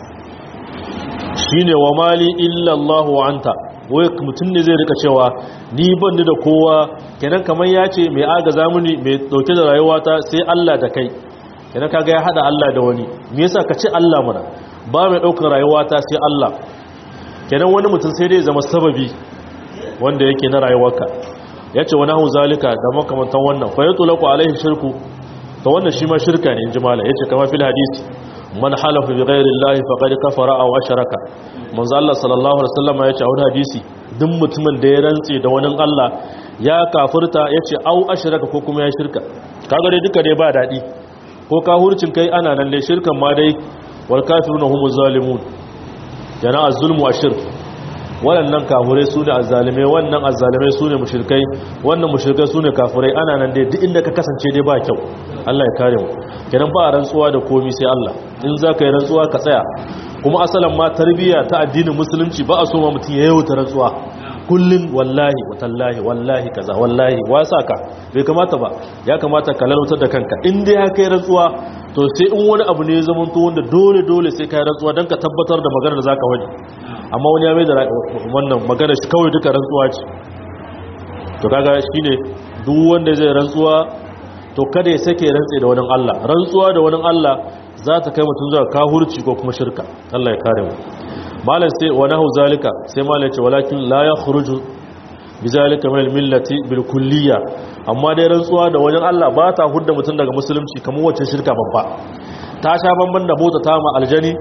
shine wa mali illa Allah wa anta wai mutum ne zai rika cewa ni ban da kowa kenan kamar ya ce mai agaza muni mai dauke da rayuwata sai Allah da kai kenan kaga ya hada Allah da wani me yasa ka ce Allah mana ba mai daukar rayuwata sai Allah kenan wani mutum sai dai zama sababi wanda yake na rayuwarka yace wani hu zalika da makamantan wannan fa yatulaku alaihi shirku to wannan shi ma shirka ne inji mala yace kamar fil hadisi man halafa bi ghairi llahi faqad kafara aw ashraka manzo Allah sallallahu alaihi wasallam ya ce a wani hadisi duk mutumin da ya rantse da wani Allah ya kafirta yace aw ashraka ko kuma ya shirka kaga dai duka dai ba dadi ko ka hurcin kai ana nan dai shirkan ma dai wal kafiruna humuz zalimun yana az-zulmu ashirk waɗannan kafurai su ne azzalimai wannan azzalimai su ne mushrikai wannan mushrikai su ne kafurai ana nan dai duk inda ka kasance dai ba kyau Allah ya kare mu kenan ba rantsuwa da komi sai Allah in za ka yi rantsuwa ka tsaya kuma asalan ma tarbiyya ta addinin musulunci ba a so ma mutum ya yawata rantsuwa kullum wallahi watallahi wallahi kaza wallahi wasa ka bai kamata ba ya kamata ka lalautar da kanka in dai ya kai rantsuwa to sai in wani abu ne ya zama to wanda dole dole sai ka yi rantsuwa don ka tabbatar da maganar da zaka wani amma wani ya mai da wannan maganar shi kawai duka rantsuwa ce to kaga shine duk wanda zai rantsuwa to kada ya sake rantse da wani Allah rantsuwa da wani Allah za ta kai mutum zuwa kahurci ko kuma shirka Allah ya kare mu malam sai wa nahu zalika sai malam ya ce walakin la yakhruju bizalika min al-millati bil kulliyya amma dai rantsuwa da wani Allah ba ta hudda mutum daga musulunci kamar wacce shirka babba ta sha banban da mota ta ma aljani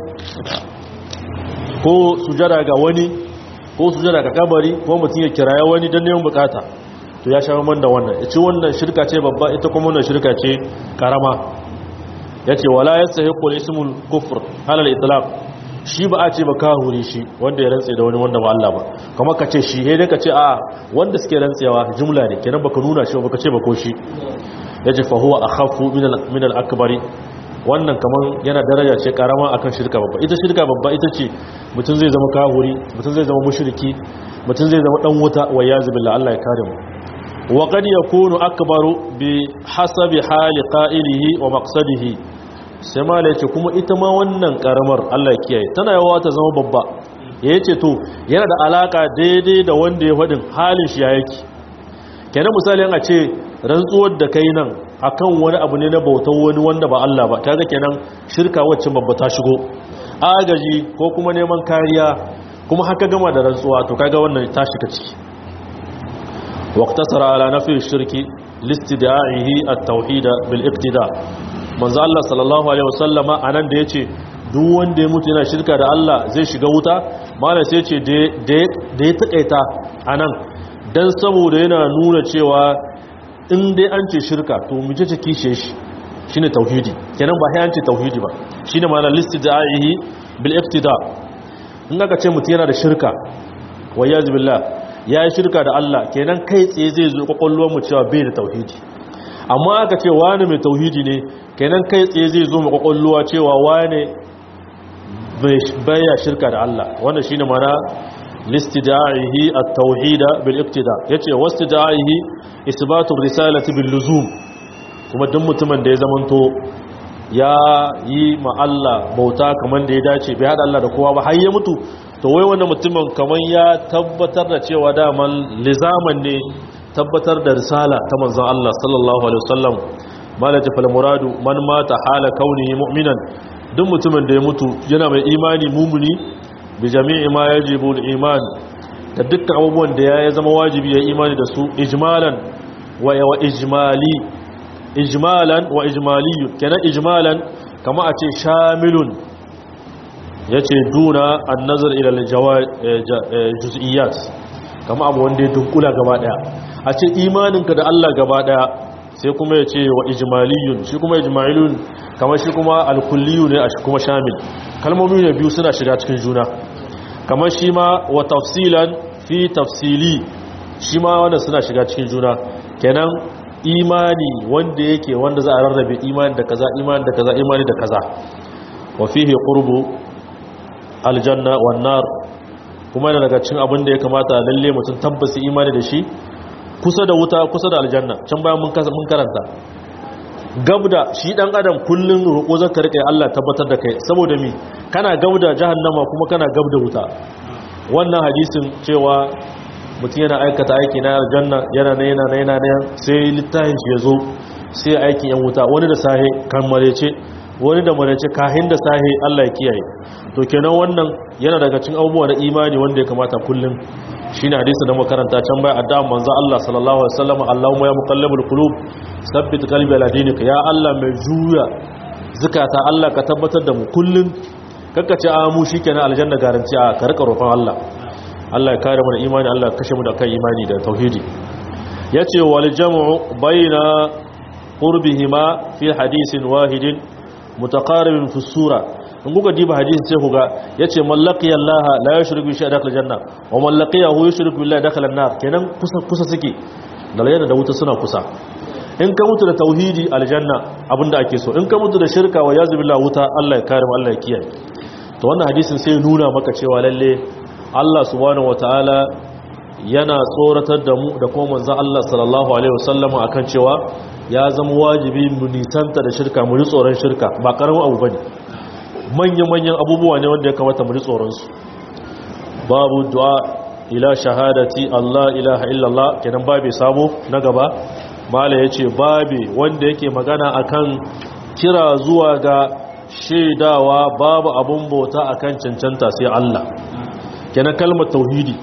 ko sujada ga wani ko sujada ga kabari ko mutum ya kiraya wani don neman bukata to ya sha banban da wannan ya ce wannan shirka ce babba ita kuma wannan shirka ce karama ya ce wala ya sahi kula ismul kufur halal itlaq shi ba a ce ba kahuri shi wanda ya rantse da wani wanda ba Allah ba kamar ka ce shi dai ka ce a wanda suke rantsewa jumla ne kenan baka nuna shi baka ce ba ko shi ya ce fa huwa akhafu min al akbari wannan kamar yana daraja ce karama akan shirka babba ita shirka babba ita ce mutum zai zama kahuri mutum zai zama mushriki mutum zai zama dan wuta wa yazu billah Allah ya kare mu wa qad yakunu akbaru bi hasabi hali qa'ilihi wa maqsadihi sai ma yace kuma ita ma wannan karamar Allah ya kiyaye tana yawa ta zama babba yace to yana da alaka daidai da wanda ya fadin halin shi ya yake kenan misali an a ce rantsuwar da kai nan akan wani abu ne na bautar wani wanda ba Allah ba kaga kenan shirka wacce babba ta shigo agaji ko kuma neman kariya kuma haka gama da rantsuwa to kaga wannan ta shiga ciki waqtasara ala nafi shirki listida'ihi at-tauhid bil iqtida manzo Allah sallallahu alaihi wasallama anan da yace duk wanda ya mutu yana shirka da Allah zai shiga wuta malai sai yace da ya takaita anan dan saboda yana nuna cewa in dai an ce shirka to mace ce kishe shi shine tauhidi kenan ba sai an ce tauhidi ba shine ma'ana listida'ihi bil iqtida in aka ce mutum yana da shirka wa yaz billah ya yi shirka da Allah kenan kai tsaye zai zo kwakwalwar mu cewa bai da tauhidi amma aka ce wani mai tauhidi ne kenan kai tsaye zai zo mu kwakwalwa cewa wani baya shirka da Allah wannan shine ma'ana listida'ihi at-tauhida bil iqtida yace wastida'ihi isbatu risalati bil luzum kuma duk mutumin da ya zamanto ya yi ma Allah bauta kaman da ya dace bai hada Allah da kowa ba har ya mutu to wai wannan mutumin kaman ya tabbatar da cewa daman lizaman ne tabbatar da risala ta manzon Allah sallallahu alaihi wasallam malaka fal muradu man mata hala kaunihi mu'minan duk mutumin da ya mutu yana mai imani mumuni bi jami'i ma yajibu al-iman da dukkan abubuwan da ya zama wajibi ya imani da su ijmalan wa wa ijmali ijmalan wa ijmali kenan ijmalan kama a ce shamilun yace duna an-nazar ila al-juz'iyat kama abu wanda ya dunkula gaba daya a ce imaninka da Allah gaba daya sai kuma ya ce wa ijmaliyun shi kuma ijmaliyun kamar shi kuma alkulliyu ne a shi kuma shamil kalmomi ne biyu suna shiga cikin juna kamar shi ma wa tafsilan fi tafsili shi ma wanda suna shiga cikin juna kenan imani wanda yake wanda za a rarrabe imani da kaza imani da kaza imani da kaza wa fihi qurbu aljanna wan nar kuma yana daga cikin abin da ya kamata lalle mutum tabbasi imani da shi kusa da wuta kusa da aljanna can bayan mun karanta gabda shi dan adam kullun roƙo zaka rike Allah tabbatar da kai saboda mi kana gabda jahannama kuma kana gabda wuta wannan hadisin cewa mutum yana aikata aiki na aljanna yana na yana na yana na sai littafin shi ya zo sai aikin yan wuta wani da sahe kan marece wani da marece kahin da sahe Allah ya kiyaye to kenan wannan yana daga cikin abubuwa na imani wanda ya kamata kullum shine hadisi da makaranta can bai addu'a manzo Allah sallallahu alaihi wasallam Allahumma ya muqallibul qulub sabbit qalbi ala dinika ya Allah mai juya zakata Allah ka tabbatar da mu kullum kakka ce a mu shikenan aljanna garanti a ka rika roƙon Allah Allah ya kare mu da imani Allah ya kashe mu da kan imani da tauhidi yace wal jam'u baina qurbihima fi hadisin wahidin mutaqaribin fi sura in kuka diba hadisin sai kuga yace mallaqiya Allah la yushriku bi shay'in dakhala janna wa mallaqiyahu yushriku billahi dakhala an-nar kenan kusa kusa suke da yana da wuta suna kusa in ka mutu da tauhidi aljanna abinda ake so in ka mutu da shirka wa yazu billahi wuta Allah ya kare mu Allah ya kiyaye to wannan hadisin sai nuna maka cewa lalle Allah subhanahu wataala yana tsoratar da mu da kuma manzon Allah sallallahu alaihi wasallam akan cewa ya zama wajibi mu nisanta da shirka mu ji tsoron shirka ba karamin abu bane manya-manyan abubuwa ne wanda ya kamata mu ji tsoron su babu du'a ila shahadati Allah ilaha illallah kenan babu sabo na gaba mala yace babu wanda yake magana akan kira zuwa ga shaidawa babu abun bauta akan cancanta sai Allah kenan kalmar tauhidi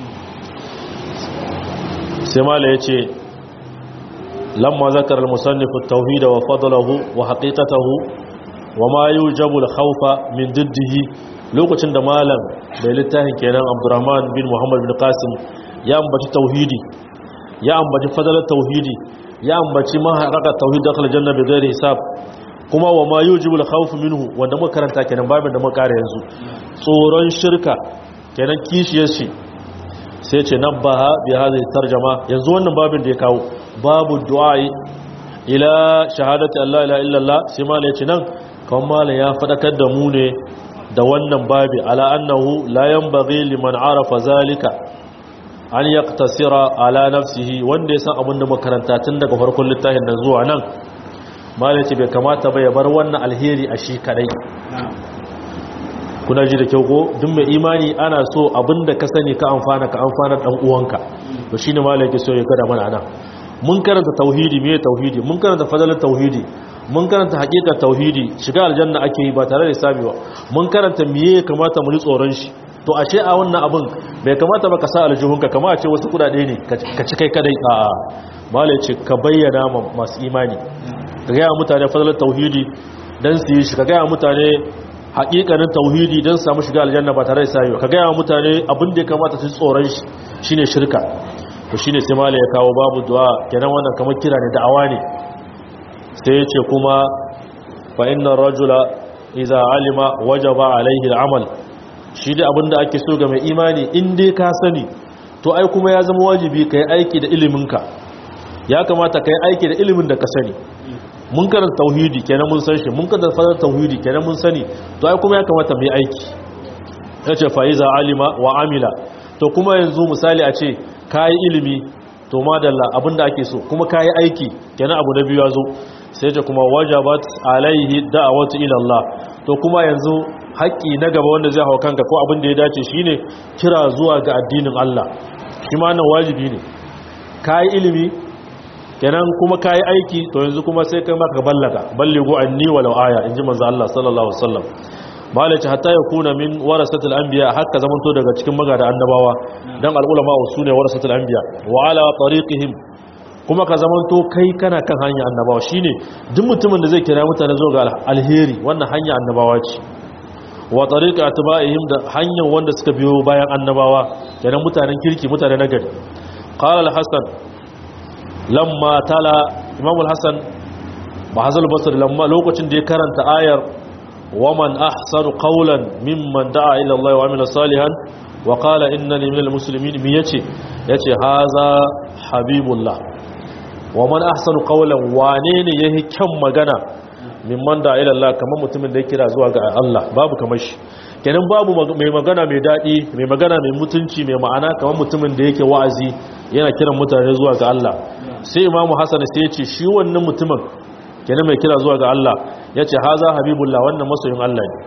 sai mala yace lamma zakara al-musannif at-tauhid wa fadlahu wa haqiqatahu wa ma yujabu al-khawfa min diddihi lokacin da malam da littafin kenan Abdurrahman bin Muhammad bin Qasim ya ambaci tauhidi ya ambaci fadalar tauhidi ya ambaci maharaka tauhid dakhal janna bi ghairi hisab kuma wa ma yujibu al-khawf minhu wanda muka karanta kenan babin da muka kare yanzu tsoron shirka kenan kishiyar shi sai ce nabbaha bi hadhihi tarjuma yanzu wannan babin da ya kawo babu du'a ila shahadati Allah ila illallah sai malai ce nan kan malai ya fadakar da mu ne da wannan babi ala annahu la yanbaghi liman arafa zalika an yaqtasira ala nafsihi wanda ya san abin da makaranta tun daga farkon littafin nan zuwa nan malai ce bai kamata ba ya bar wannan alheri a shi kadai kuna ji da kyau ko duk mai imani ana so abinda ka sani ka amfana ka amfana dan uwanka to shine malai ke so ya kada mana ana mun karanta tauhidi me tauhidi mun karanta fadalar tauhidi mun karanta hakikar tauhidi shiga aljanna ake yi ba tare da hisabi ba mun karanta meye kamata mu ji tsoron shi to ashe a wannan abin bai kamata ba ka sa aljihunka kama a ce wasu kudade ne ka ci kai kadai a'a malai ce ka bayyana masu imani ka gaya mutane fadalar tauhidi dan su yi shi ka gaya mutane hakikanin tauhidi don samu shiga aljanna ba tare da sayi ka gaya mutane abin da ya kamata su tsoron shi shine shirka to shine sai mala ya kawo babu du'a kenan wannan kamar kira ne da'awa ne sai ya ce kuma fa inna rajula idza alima wajaba alaihi al'amal shi da abin da ake so ga mai imani in dai ka sani to ai kuma ya zama wajibi kai aiki da iliminka ya kamata kai aiki da ilimin da ka sani mun karanta tauhidi kenan mun san shi mun karanta fadar tauhidi kenan mun sani to ai kuma ya kamata mu yi aiki yace fa iza alima wa amila to kuma yanzu misali a ce kai ilimi to madalla abinda ake so kuma kai aiki kenan abu na biyu yazo sai ce kuma wajabat alaihi da'watu ila Allah to kuma yanzu haƙƙi na gaba wanda zai hawa kanka ko abin da ya dace shine kira zuwa ga addinin Allah shi ma nan wajibi ne kai ilimi kenan kuma kayi aiki to yanzu kuma sai kai maka ballaga balligu anni walau aya inji manzo Allah sallallahu alaihi wasallam malaci hatta yakuna min warasatul anbiya hakka zamanto daga cikin magada annabawa dan al'ulama usune warasatul anbiya wa ala tariqihim kuma ka zamanto kai kana kan hanya annabawa shine duk mutumin da zai kira mutane zuwa ga alheri wannan hanya annabawa ce wa tariqa atba'ihim da hanyar wanda suka biyo bayan annabawa kenan mutanen kirki mutane nagari qala al-hasan lamma tala imam al-hasan ba hazal basri lamma lokacin da ya karanta ayar waman ahsanu qawlan mimman da'a ila Allah wa amila salihan wa qala innani minal muslimin mi yace yace haza habibullah waman ahsanu qawlan wane ne yahi kyan magana mimman da'a ila Allah kamar mutumin da ya kira zuwa ga Allah babu kamar shi kenan babu mai magana mai daɗi mai magana mai mutunci mai ma'ana kamar mutumin da yake wa'azi yana kiran mutane zuwa ga Allah sai imamu hasan sai ya ce shi wannan mutumin kenan mai kira zuwa ga Allah ya ce haza habibullah wannan masoyin Allah ne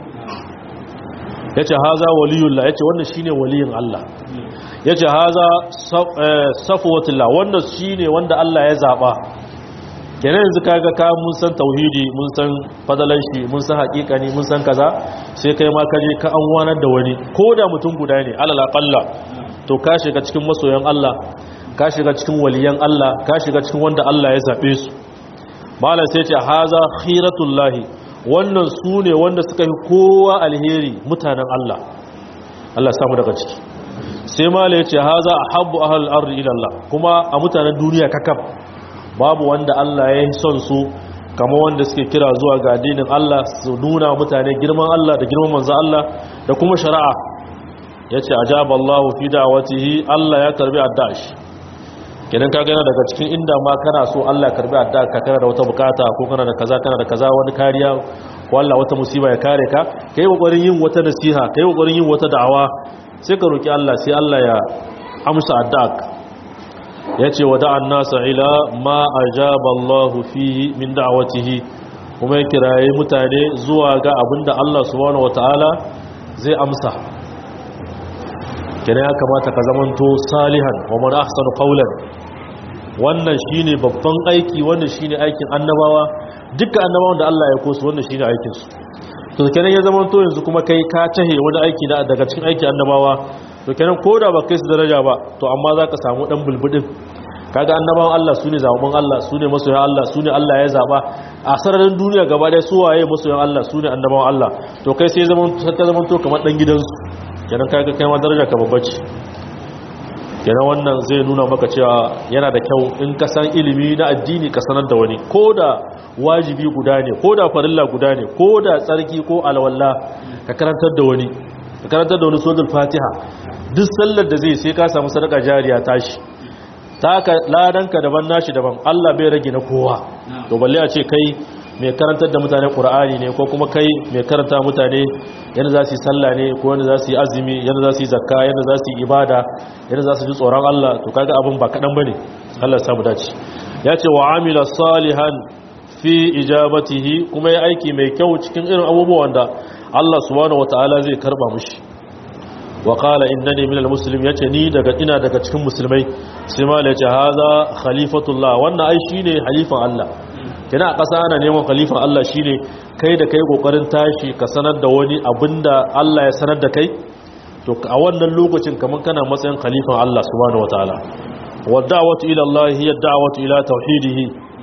ya ce haza waliyullah ya ce wannan shine waliyin Allah ya ce haza safwatullah wannan shine wanda Allah ya zaba kenan yanzu kaga ka mun san tauhidi mun san fadalan shi mun san hakikani mun san kaza sai kai ma kaje ka an wanar da wani ko da mutum guda ne alal aqalla to ka shiga cikin masoyan Allah ka shiga cikin waliyan Allah ka shiga cikin wanda Allah ya zabe su malam sai ce haza khiratullahi wannan su ne wanda suka yi kowa alheri mutanen Allah Allah samu daga ciki sai malam ya ce haza ahabbu ahlul ardi ila Allah kuma a mutanen duniya kakab babu wanda Allah ya yi son su kama wanda suke kira zuwa ga addinin Allah su nuna mutane girman Allah da girman manzo Allah da kuma shari'a yace ajaba Allah fi da'watihi Allah ya karbi addash kenan kaga yana daga cikin inda ma kana so Allah ya karbi adda ka kana da wata bukata ko kana da kaza kana da kaza wani kariya ko Allah wata musiba ya kare ka kai kokarin yin wata nasiha kai kokarin yin wata da'awa sai ka roki Allah sai Allah ya amsa addu'a ya ce wa da'an nasa ila ma a jaballahu fihi min da'awatihi kuma ya kiraye mutane zuwa ga abinda Allah subhanahu wata'ala zai amsa kina ya kamata ka zamanto salihan wa man ahsanu qawlan wannan shine babban aiki wannan shine aikin annabawa dukkan annabawan da Allah ya kosu wannan shine aikin su to kenan ya zamanto yanzu kuma kai ka tahe wani aiki daga cikin aikin annabawa to kenan ko da ba kai su daraja ba to amma za ka samu dan bulbudin kaga annabawan Allah su ne zaɓen Allah su ne masoyan Allah su ne Allah ya zaɓa a sararin duniya gaba ɗaya su waye masoyan Allah su ne annabawan Allah to kai sai zaman ta zaman to kamar dan gidansu kenan kaga kai ma daraja ka babba ce kenan wannan zai nuna maka cewa yana da kyau in ka san ilimi na addini ka sanar da wani ko da wajibi guda ne ko da farilla guda ne ko da tsarki ko alwala ka karantar da wani ka karantar da wani sojul fatiha duk sallar da zai sai ka samu sadaka jariya tashi taka ladanka daban nashi daban Allah bai rage na kowa to balle a ce kai mai karantar da mutane Qur'ani ne ko kuma kai mai karanta mutane yanda za su yi sallah ne ko yanda za su yi azumi yanda za su yi zakka yanda za su yi ibada yanda za su ji tsoron Allah to kaga abin ba kadan bane Allah ya samu dace ya ce wa amila salihan fi ijabatihi kuma ya aiki mai kyau cikin irin abubuwan da Allah subhanahu wataala zai karba mushi wa qala innani minal muslim yace ni daga ina daga cikin musulmai sai ma yace haza khalifatullah wannan ai shine halifan Allah kina a ƙasa ana neman khalifan Allah shine kai da kai kokarin tashi ka sanar da wani abinda Allah ya sanar da kai to a wannan lokacin kaman kana matsayin khalifan Allah subhanahu wataala wa da'watu ila Allah hiya da'watu ila tauhidihi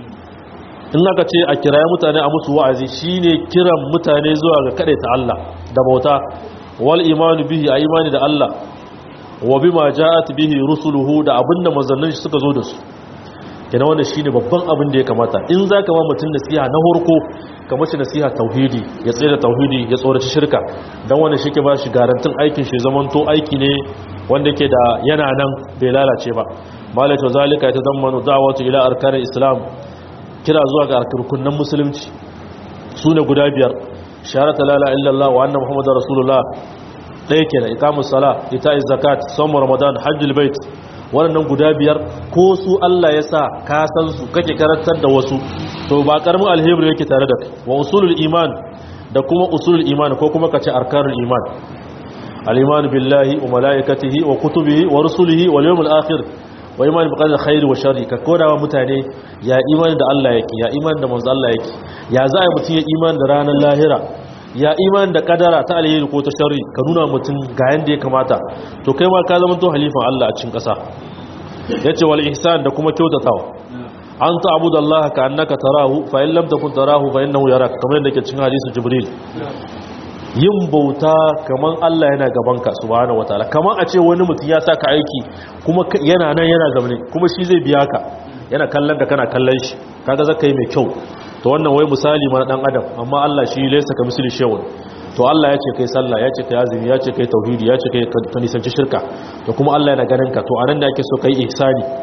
in aka ce a kiraye mutane a musu wa'azi shine kiran mutane zuwa ga ta Allah da bauta wal imanu bihi a imani da Allah wa bima ja'at bihi rusuluhu da abinda manzannin shi suka zo da su kenan wannan shine babban abin da ya kamata in zaka ma mutun nasiha na horko ka mace nasiha tauhidi ya tsaye da tauhidi ya tsoraci shirka dan wannan shi ke ba shi garantin aikin shi zamanto aiki ne wanda yake da yana nan bai lalace ba malaka zalika ta zammanu da'watu ila arkanil islam kira zuwa ga rukunin musulunci sune guda biyar shahadatu la ilaha illallah wa anna muhammadar rasulullah ɗaya kenan iqamus sala ita'iz zakat sawm ramadan hajjul bait wannan guda biyar ko su Allah ya sa ka san su kake karantar da wasu to ba karamin alheri yake tare da kai wa usulul iman da kuma usulul iman ko kuma kace arkanul iman al-iman billahi wa malaikatihi wa kutubihi wa rusulihi wal yawmil akhir wa iman bi qadri khairi wa sharri ka koda wa mutane ya imani da Allah yake ya imani da manzo Allah yake ya za a mutun ya imani da ranar lahira ya imani da kadara ta alheri ko ta sharri ka nuna mutun ga yanda ya kamata to kai ma ka zama to halifan Allah a cikin ƙasa yace wal ihsan da kuma kyautatawa an ta'budu Allah ka annaka tarahu fa in lam takun tarahu fa innahu yarak kamar yadda ke cikin hadisi jibril yin bauta kaman Allah yana gabanka subhanahu wataala kaman a ce wani mutum ya saka aiki kuma yana nan yana zamane kuma shi zai biya ka yana kallon da kana kallon shi kaga zaka yi mai kyau to wannan wai misali mana dan adam amma Allah shi laysa ka misali shay'un to Allah ya ce kai sallah ya ce kai azumi ya ce kai tauhidi ya ce kai ka nisanci shirka to kuma Allah yana ganin ka to anan da ake so kai ihsani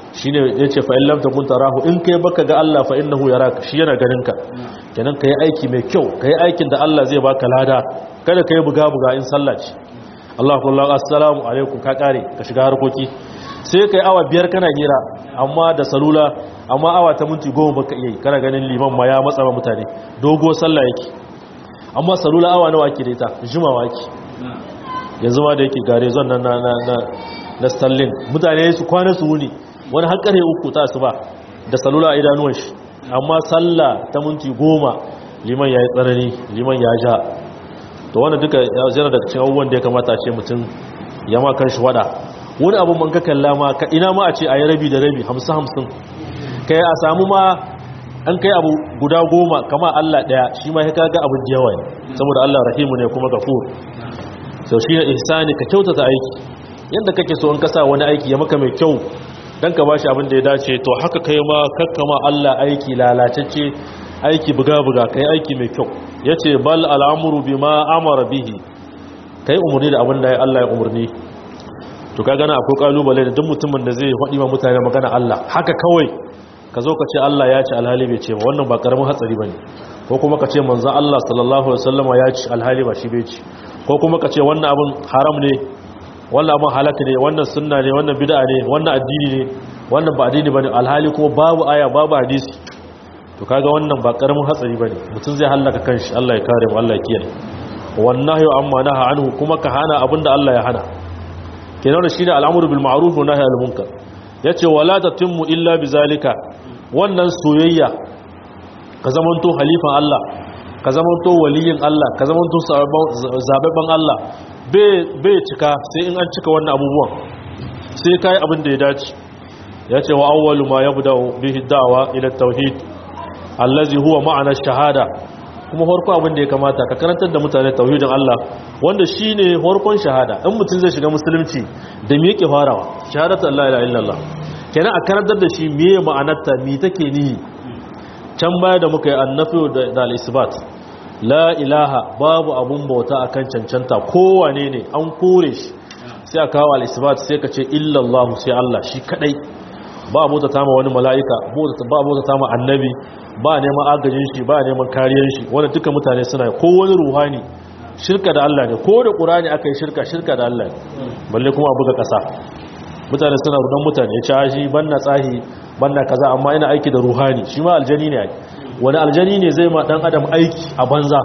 shine yace fa in lam takun tarahu in kai baka ga Allah fa innahu yaraka shi yana ganin ka kenan kai aiki mai kyau kai aikin da Allah zai baka lada kada kai buga buga in sallah ce Allahu akbar assalamu alaikum ka kare ka shiga harkoki sai kai awa biyar kana gira amma da salula amma awa ta minti goma baka iya kana ganin liman ma ya matsa ma mutane dogo sallah yake amma salula awa nawa ake da ita jimawa ake yanzu ma da yake gare zon na na na na stallin mutane su kwana su wuni wani har kare uku ta su ba da salula a idanuwan shi amma sallah ta minti goma liman ya yi tsanani liman ya ja to wanda duka ya zira daga cikin abubuwan da ya kamata ce mutum ya ma kan shi wada wani abu man ka kalla ma ka ina ma a ce a yi rabi da rabi hamsin hamsin kai a samu ma an kai abu guda goma kama Allah daya shi ma ya kaga abin da yawa ne saboda Allah rahimu ne kuma gafur sau shi ne ihsani ka kyautata aiki yadda kake so in ka sa wani aiki ya maka mai kyau dan ka bashi abin da ya dace to haka kai ma kakkama Allah aiki lalacecce aiki buga-buga kai aiki mai kyau yace bal al'amru bima amara bihi kai umurni da abin da Allah ya umurni to ka gana akwai kalubale da duk mutumin da zai faɗi ma mutane magana Allah haka kawai ka zo ka ce Allah ya ce alhali bai ce ba wannan ba karamin hatsari bane ko kuma ka ce manzon Allah sallallahu alaihi wasallam ya ce alhali ba shi bai ce ko kuma ka ce wannan abin haram ne wannan abin halaka ne wannan sunna ne wannan bid'a ne wannan addini ne wannan ba addini bane alhali kuma babu aya babu hadisi to kaga wannan ba karamin hatsari bane mutum zai halaka kanshi Allah ya kare mu Allah ya kiyaye wannan yau amma naha anhu kuma ka hana abinda Allah ya hana kenan shi ne al'amuru bil ma'ruf wa nahy anil munkar yace wala tatimmu illa bizalika wannan soyayya ka zamanto halifan Allah ka zamanto waliyin Allah ka zamanto zababban Allah bai cika sai in an cika wannan abubuwan sai kai abin da ya dace yace wa awwalu ma yabda bihi da'wa ila tauhid allazi huwa ma'ana shahada kuma farko abin da ya kamata ka karantar da mutane tauhidin Allah wanda shine farkon shahada in mutum zai shiga musulunci da me yake farawa shahadatu Allah ila illallah kenan a karantar da shi meye ma'anarta me take ni can baya da muka yi annafi da al-isbat la ilaha babu abun bauta akan cancanta kowane ne an kore shi sai a kawo al-isbat sai ka ce illallah sai Allah shi kadai ba bauta ta ma wani mala'ika ba bauta ta ma annabi ba neman agajin shi ba neman kariyar shi wanda duka mutane suna ko wani ruhani shirka da Allah ne ko da ƙurani aka yi shirka shirka da Allah ne balle kuma a buga ƙasa mutane suna rudan mutane ya ci shi banna tsahi banna kaza amma ina aiki da ruhani shi ma aljani ne wani aljani ne zai ma dan adam aiki a banza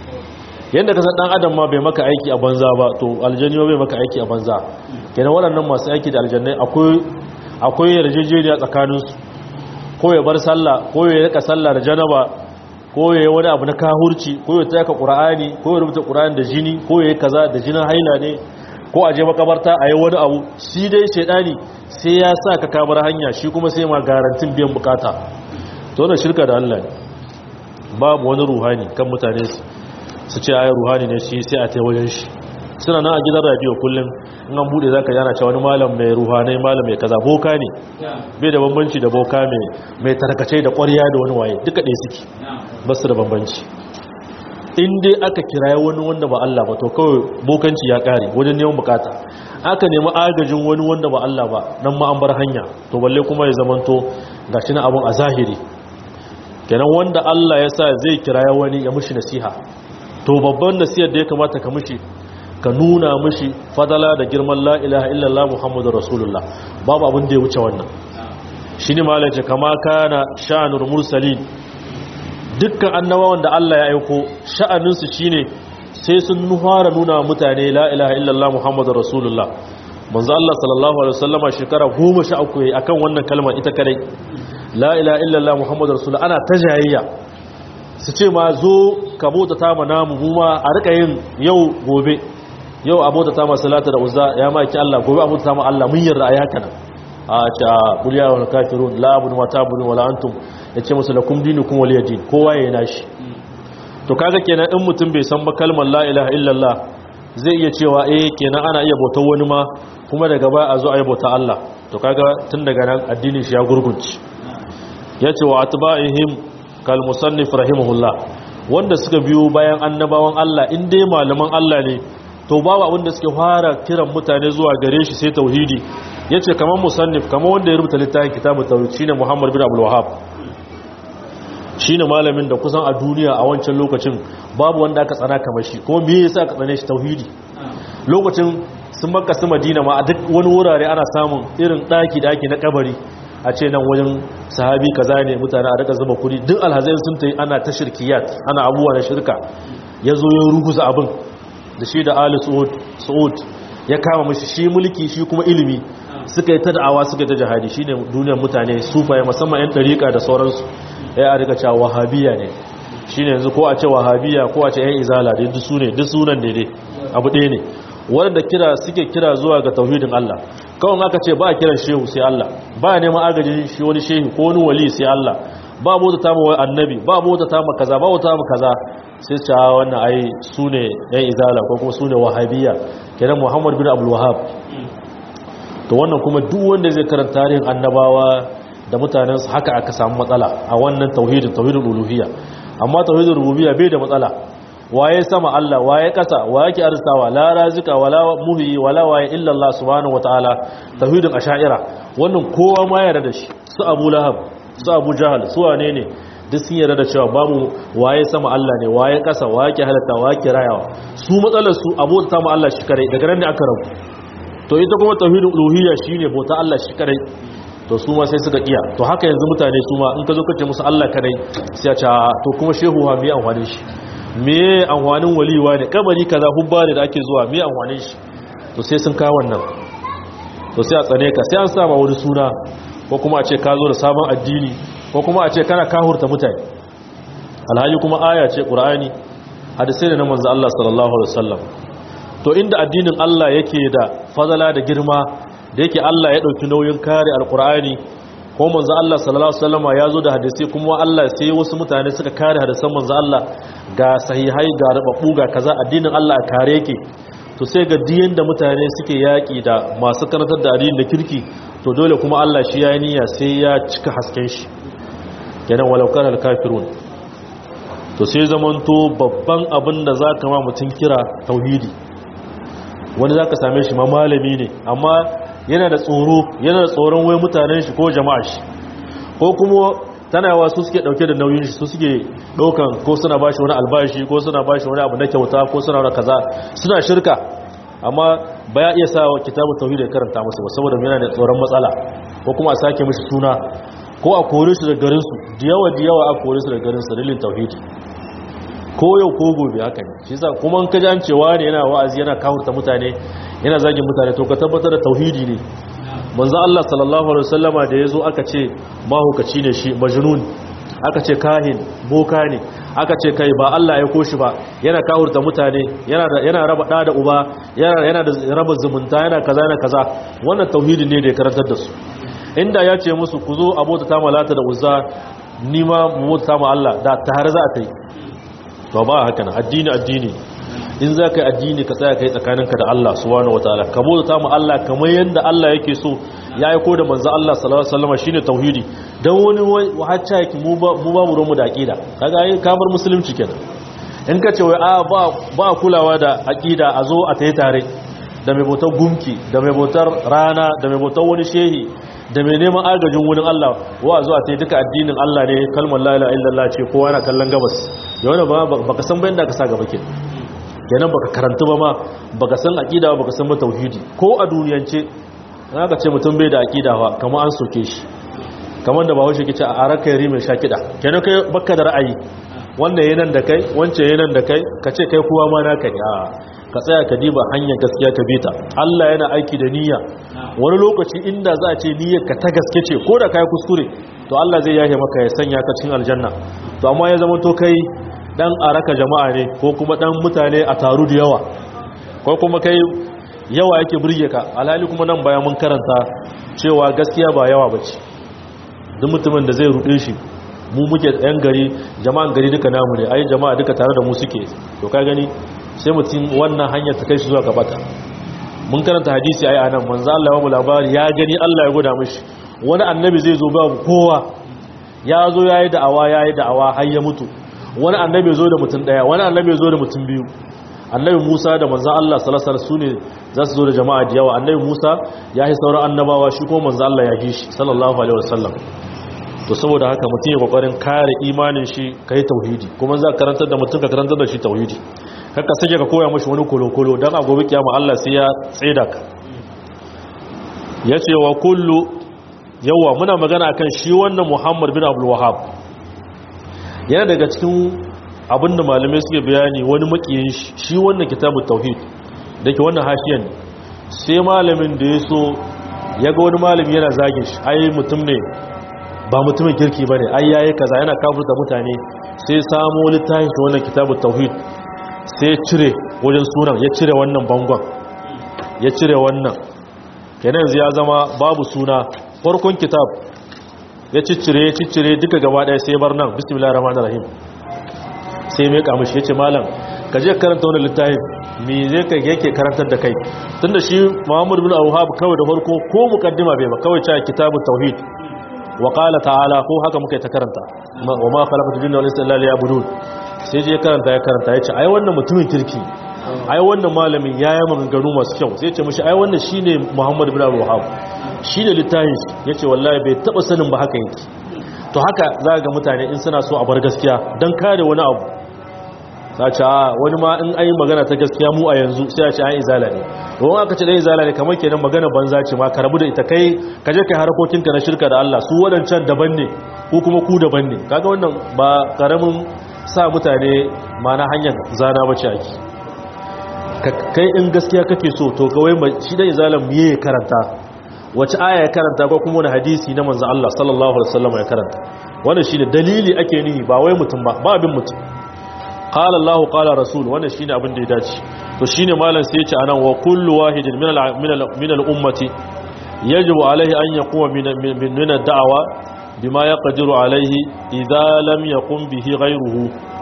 yadda ka san dan adam ma bai maka aiki a banza ba to aljani ma bai maka aiki a banza kenan waɗannan masu aiki da aljannai akwai akwai yarjejeniya tsakaninsu ko ya bar sallah ko ya rika sallah da janaba ko ya yi wani abu na kahurci ko ya taka qur'ani ko ya rubuta qur'ani da jini ko ya yi kaza da jinin haila ne ko a je makabarta a yi wani abu shi dai shedani sai ya sa ka kamar hanya shi kuma sai ma garantin biyan bukata to wannan shirka da Allah ne babu wani ruhani kan mutane su ce ayi ruhani ne shi sai a tai wajen shi suna nan a gidan radio kullum in an bude zaka yana cewa wani malam mai ruhanai malam mai kaza boka ne bai da bambanci da boka mai mai tarkace da ƙwarya da wani waye duka ɗaya suke ba su da bambanci in dai aka kiraye wani wanda ba Allah ba to kawai bokanci ya kare wajen neman bukata aka nemi agajin wani wanda ba Allah ba nan ma an bar hanya to balle kuma ya zamanto gashi na abun a zahiri kenan wanda Allah ya sa zai kiraye wani ya mushi nasiha to babban nasihar da ya kamata ka mushi ka nuna mishi fadala da girman la ilaha illallah muhammadu rasulullah babu abin da ya wuce wannan shi ne malace kama kana sha'anur mursalin dukkan annabawan da Allah ya aiko sha'aninsu shine sai sun nuhara nuna mutane la ilaha illallah muhammadu rasulullah manzo Allah sallallahu alaihi wasallama shekara 13 yayi akan wannan kalmar ita kadai la ilaha illallah muhammadu rasulullah ana tajayayya su ce ma zo ka bauta ta ma namu mu ma a rika yin yau gobe yau abota ta masu lata da uzza ya maki Allah gobe abota ta ma Allah mun yarda a yaka nan a ce a kuliya wa kafirun la abudu ma ta'budun wala antum yace musu lakum dinukum waliya din kowa yayin nashi to kaga kenan in mutum bai san ba kalmar la ilaha illallah zai iya cewa eh kenan ana iya bautar wani ma kuma daga baya a zo a yi bauta Allah to kaga tun daga nan addinin shi ya gurgunci yace wa atba'ihim kal musannif rahimahullah wanda suka biyo bayan annabawan Allah in dai malaman Allah ne to babu abin da suke fara kiran mutane zuwa gare shi sai tauhidi yace kaman musannif kaman wanda ya rubuta littafin kitabut tauhid shine Muhammad bin Abdul Wahhab shine malamin da kusan a duniya a wancan lokacin babu wanda aka tsana kamar shi kuma me yasa aka tsane shi tauhidi lokacin sun makka su madina ma a duk wani wurare ana samun irin daki daki na kabari a ce nan wajen sahabi kaza ne mutane a daga zuba kudi duk alhazai sun tayi ana ta shirkiyat ana abubuwa na shirka ya zo ya ruguza abin da shi da ali su'ud ya kama mashi shi mulki shi kuma ilimi suka yi ta da'awa suka yi ta jihadi shine duniyar mutane sufaye musamman yan dariƙa da sauransu ya a rika cewa wahabiya ne shine yanzu ko a ce wahabiya ko a ce yan izala da duk sune duk sunan daidai abu ɗaya ne wanda kira suke kira zuwa ga tauhidin Allah kawai aka ce ba a kiran shehu sai Allah ba a neman agajin shi wani shehu ko wani wali sai Allah ba bauta ta wai annabi ba bauta ta ma kaza ba bauta ma kaza sai ce wannan ai sune yan izala ko kuma sune wahabiya kenan Muhammad bin Abdul Wahhab to wannan kuma duk wanda zai karanta tarihin annabawa da mutanen su haka aka samu matsala a wannan tauhidin tauhidul uluhiyya amma tauhidul rububiyya bai da matsala waye sama Allah waye kasa waye ke arsawa la razika wala muhyi wala waye illa Allah subhanahu wataala tauhidin asha'ira wannan kowa ma yarda da shi su Abu Lahab su Abu Jahal su wane ne duk sun yarda da cewa babu waye sama Allah ne waye kasa waye ke halatta waye ke rayawa su matsalar su abu ta ma Allah shi kare daga nan ne aka rabu to ita kuma tauhidul uluhiyya shine bauta Allah shi kare to su ma sai suka iya to haka yanzu mutane su ma in ka zo kace musu Allah kare sai ya ce to kuma shehu ha me amfanin shi me amfanin waliwa ne kabari kaza hubba ne da ake zuwa me amfanin shi to sai sun kawo wannan to sai a tsane ka sai an sa ma wani suna ko kuma a ce ka zo da sabon addini ko kuma a ce kana kahurta mutane alhaji kuma aya ce qur'ani hadisai ne na manzo Allah sallallahu alaihi wasallam to inda addinin Allah yake da fadala da girma da yake Allah ya dauki nauyin kare alqur'ani ko manzo Allah sallallahu alaihi wasallam ya zo da hadisi kuma Allah sai wasu mutane suka kare hadisan manzo Allah ga sahihai ga rababbu ga kaza addinin Allah a kare yake to sai ga diyan da mutane suke yaki da masu karantar da addinin da kirki to dole kuma Allah shi ya niyya sai ya cika hasken shi kenan walau kana kafirun to sai zamanto babban abin da zaka ma mutun kira tauhidi wani zaka same shi ma malami ne amma yana da tsoro yana da tsoron wai mutanen shi ko jama'a shi ko kuma tana yawa su suke dauke da nauyin shi su suke daukan ko suna bashi wani albashi ko suna bashi wani abu na kyauta ko suna wani kaza suna shirka amma ba ya iya sa wa kitabun tauhid ya karanta musu ba saboda yana da tsoron matsala ko kuma a sake mishi suna ko a kore shi da garin su da yawa da yawa a kore su da garin su dalilin tauhidi ko yau ko gobe haka ne shi yasa kuma an kaji an cewa ne yana wa'azi yana kawurta mutane yana zagin mutane to ka tabbatar da tauhidi ne manzo Allah sallallahu alaihi wasallama da yazo aka ce mahukaci ne shi majnun aka ce kahin boka ne aka ce kai ba Allah ya koshi ba yana kawurta mutane yana yana raba da da uba yana yana da raba zumunta yana kaza yana kaza wannan tauhidi ne da ya karantar da su inda ya ce musu ku zo abota ta malata da uzza ni ma mu bota ma Allah da tare za a tai to ba haka nan addini addini in za ka yi addini ka tsaya ka yi tsakaninka da Allah subhanahu wataala ka bauta mu Allah kamar yadda Allah yake so ya aiko da manzo Allah sallallahu alaihi wasallam shine tauhidi dan wani wacce yake mu ba mu ba mu da aqida kaga ai kamar musulunci kenan in ka ce wai a ba ba kulawa da aqida a zo a tayi tare da mai bautar gumki da mai bautar rana da mai bautar wani shehi da mai neman agajin wurin Allah wa zuwa ta duka addinin Allah ne kalmar la ilaha illallah ce kowa yana kallon gabas da wani ba baka san bayan da ka sa gaba ke kenan baka karanta ba ma baka san aqida baka san ba tauhidi ko a duniyance ka ce mutum bai da aqida ba kamar an soke shi kamar da bawo shi ke ce a araka yari mai shakida kenan kai baka da ra'ayi wannan yayin da kai wancan yayin da kai ka ce kai kowa ma naka ne a ka tsaya ka diba hanyar gaskiya ka bita Allah yana aiki da niyya wani lokaci inda za a ce niyyar ka ta gaske ce ko da kai kuskure to Allah zai yahe maka ya sanya ka cikin aljanna to amma ya zama to kai dan araka jama'a ne ko kuma dan mutane a taru da yawa ko kuma kai yawa yake burge ka alhali kuma nan bayan mun karanta cewa gaskiya ba yawa bace duk mutumin da zai rude shi mu muke yan gari jama'an gari duka namu ne ai jama'a duka tare da mu suke to ka gani sai mutum wannan hanyar ta kai shi zuwa gabata mun karanta hadisi ai anan manzo Allah ya mu labari ya gani Allah ya goda mishi wani annabi zai zo babu kowa ya zo yayi da'awa yayi da'awa har ya mutu wani annabi zo da mutum daya wani annabi zo da mutum biyu annabi Musa da manzon Allah sallallahu alaihi wasallam sune za su zo da jama'a da yawa annabi Musa ya yi sauran annabawa shi kuma manzon Allah ya yi shi sallallahu alaihi wasallam to saboda haka mutum ya kokarin kare imanin shi kai tauhidi kuma za ka karantar da mutum ka karantar da shi tauhidi kaka sake ka koya mashi wani kolokolo dan a gobe kiyama Allah sai ya tsaida ka yace wa kullu yawa muna magana akan shi wannan Muhammad bin Abdul Wahhab yana daga cikin abinda malamai suke bayani wani makiyin shi shi wannan kitabut tauhid dake wannan hashiyan sai malamin da yaso yaga wani malami yana zagin shi ai mutum ne ba mutumin kirki bane ai yayi kaza yana kafirta mutane sai samo littafin shi wannan kitabut tauhid sai cire wajen sunan ya cire wannan bangon ya cire wannan kenan yanzu ya zama babu suna farkon kitab ya ciccire ya ciccire duka gaba daya sai bar nan bismillahir rahmanir rahim sai mai kamishi yace malam ka je karanta wannan littafin me zai kai yake karantar da kai tunda shi Muhammad bin Awhab kawai da farko ko mukaddima bai ba kawai cewa kitabut tauhid wa qala ta'ala ko haka muka ta karanta wa ma khalaqatul jinna wal insa illa liya'budun sai je karanta ya karanta yace ai wannan mutumin kirki ai wannan malamin yayi maganganu masu kyau sai ce mishi ai wannan shine Muhammad bin Awhab shi da littafin ya ce wallahi bai taba sanin ba haka yake to haka za ga mutane in suna so a bar gaskiya don kare wani abu ta ce a wani ma in ayi magana ta gaskiya mu a yanzu sai a ce an izala ne domin aka ce ɗan izala ne kamar kenan magana banza ce ma ka rabu da ita kai ka je kai harkokinka na shirka da Allah su waɗancan daban ne ko kuma ku daban ne kaga wannan ba karamin sa mutane ma na hanyar zana bace ake kai in gaskiya kake so to kawai shi dan izalan mu yayi karanta wace aya ya karanta ko kuma wani hadisi na manzo Allah sallallahu alaihi wasallam ya karanta wannan shine dalili ake nihi ba wai mutum ba ba abin mutum qala Allah qala rasul wannan shine abin da ya dace to shine malam sai ya ce anan wa kullu wahidin min al min al min al ummati yajibu alaihi an yaquma min min ad da'wa bima yaqdiru alaihi idza lam yaqum bihi ghayruhu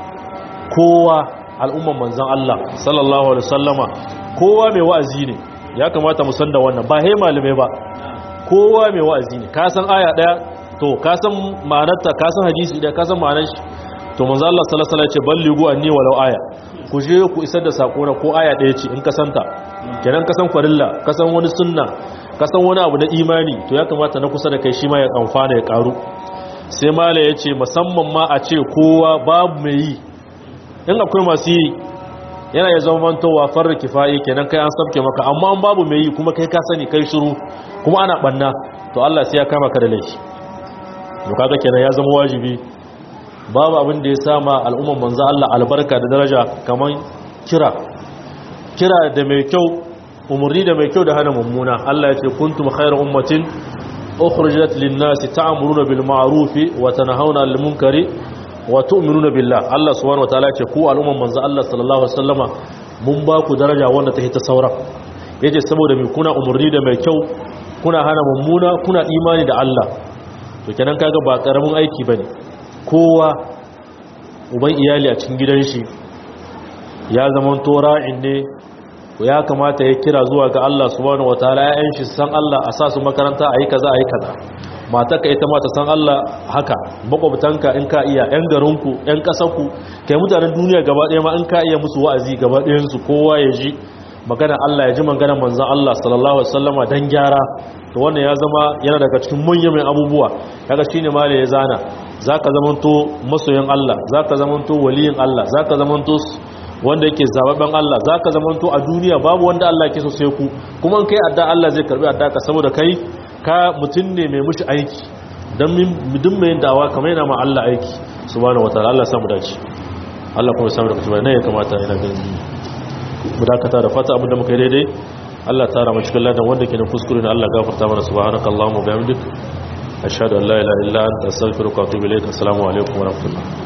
kowa al'umman manzon Allah sallallahu alaihi wasallama kowa mai wa'azi ne ya kamata mu san da wannan ba he malume ba kowa mai wa'azi ne ka san aya daya to ka san ma'anarta ka san hadisi daya ka san ma'anar shi to manzo Allah sallallahu alaihi wasallam ya ce ballighu anni walau aya ku je ku isar da sako na ko aya daya ce in ka santa kenan ka san farilla ka san wani sunna ka san wani abu na imani to ya kamata na kusa da kai shi ma ya amfana ya karu sai mala ya ce musamman ma a ce kowa babu mai yi in akwai masu yi yana ya zama mantowa farar kifaye kenan kai an sabke maka amma an babu mai yi kuma kai ka sani kai shiru kuma ana banna to Allah sai ya kama ka da laifi to kaga kenan ya zama wajibi babu abin da ya sama al'umman manzo Allah albarka da daraja kaman kira kira da mai kyau umurni da mai kyau da hana mummuna Allah ya ce kuntum khayra ummatin ukhrijat lin-nasi ta'muruna bil ma'ruf wa tanhauna 'anil munkari wa tu'minuna billah Allah subhanahu wataala ce ku al'umman manzo Allah sallallahu alaihi wasallama mun ba ku daraja wanda ta hita sauran yace saboda me kuna umurni da mai kyau kuna hana mummuna kuna imani da Allah to kenan kaga ba karamin aiki bane kowa uban iyali a cikin gidan shi ya zaman tora'in ne ya kamata ya kira zuwa ga Allah subhanahu wataala ya'yan shi san Allah a sa su makaranta ayi kaza ayi kaza matarka ita ma ta san Allah haka makwabtanka in ka iya yan garinku yan kasarku kai mutanen duniya gaba ɗaya ma in ka iya musu wa'azi gaba ɗayan su kowa ya ji magana Allah ya ji magana manzon Allah sallallahu alaihi wasallama dan gyara to wannan ya zama yana daga cikin manyan abubuwa kaga shine ma ya zana zaka zamanto masoyin Allah zaka zamanto waliyin Allah zaka zamanto wanda yake zababben Allah zaka zamanto a duniya babu wanda Allah yake so sai ku kuma in kai adda Allah zai karbi adda ka saboda kai ka mutum ne mai mushi aiki don midin mai dawa kamar yana ma Allah aiki subhanahu wataala Allah samu dace Allah kuma samu daga cikin ya kamata ina ganin mu dakata da fata abinda muka yi daidai Allah tara mu cikin ladan wanda ke da kuskure ne Allah gafarta mana subhanakallahumma wa bihamdik ashhadu an la ilaha illa anta astaghfiruka wa atubu ilaik assalamu alaikum wa rahmatullah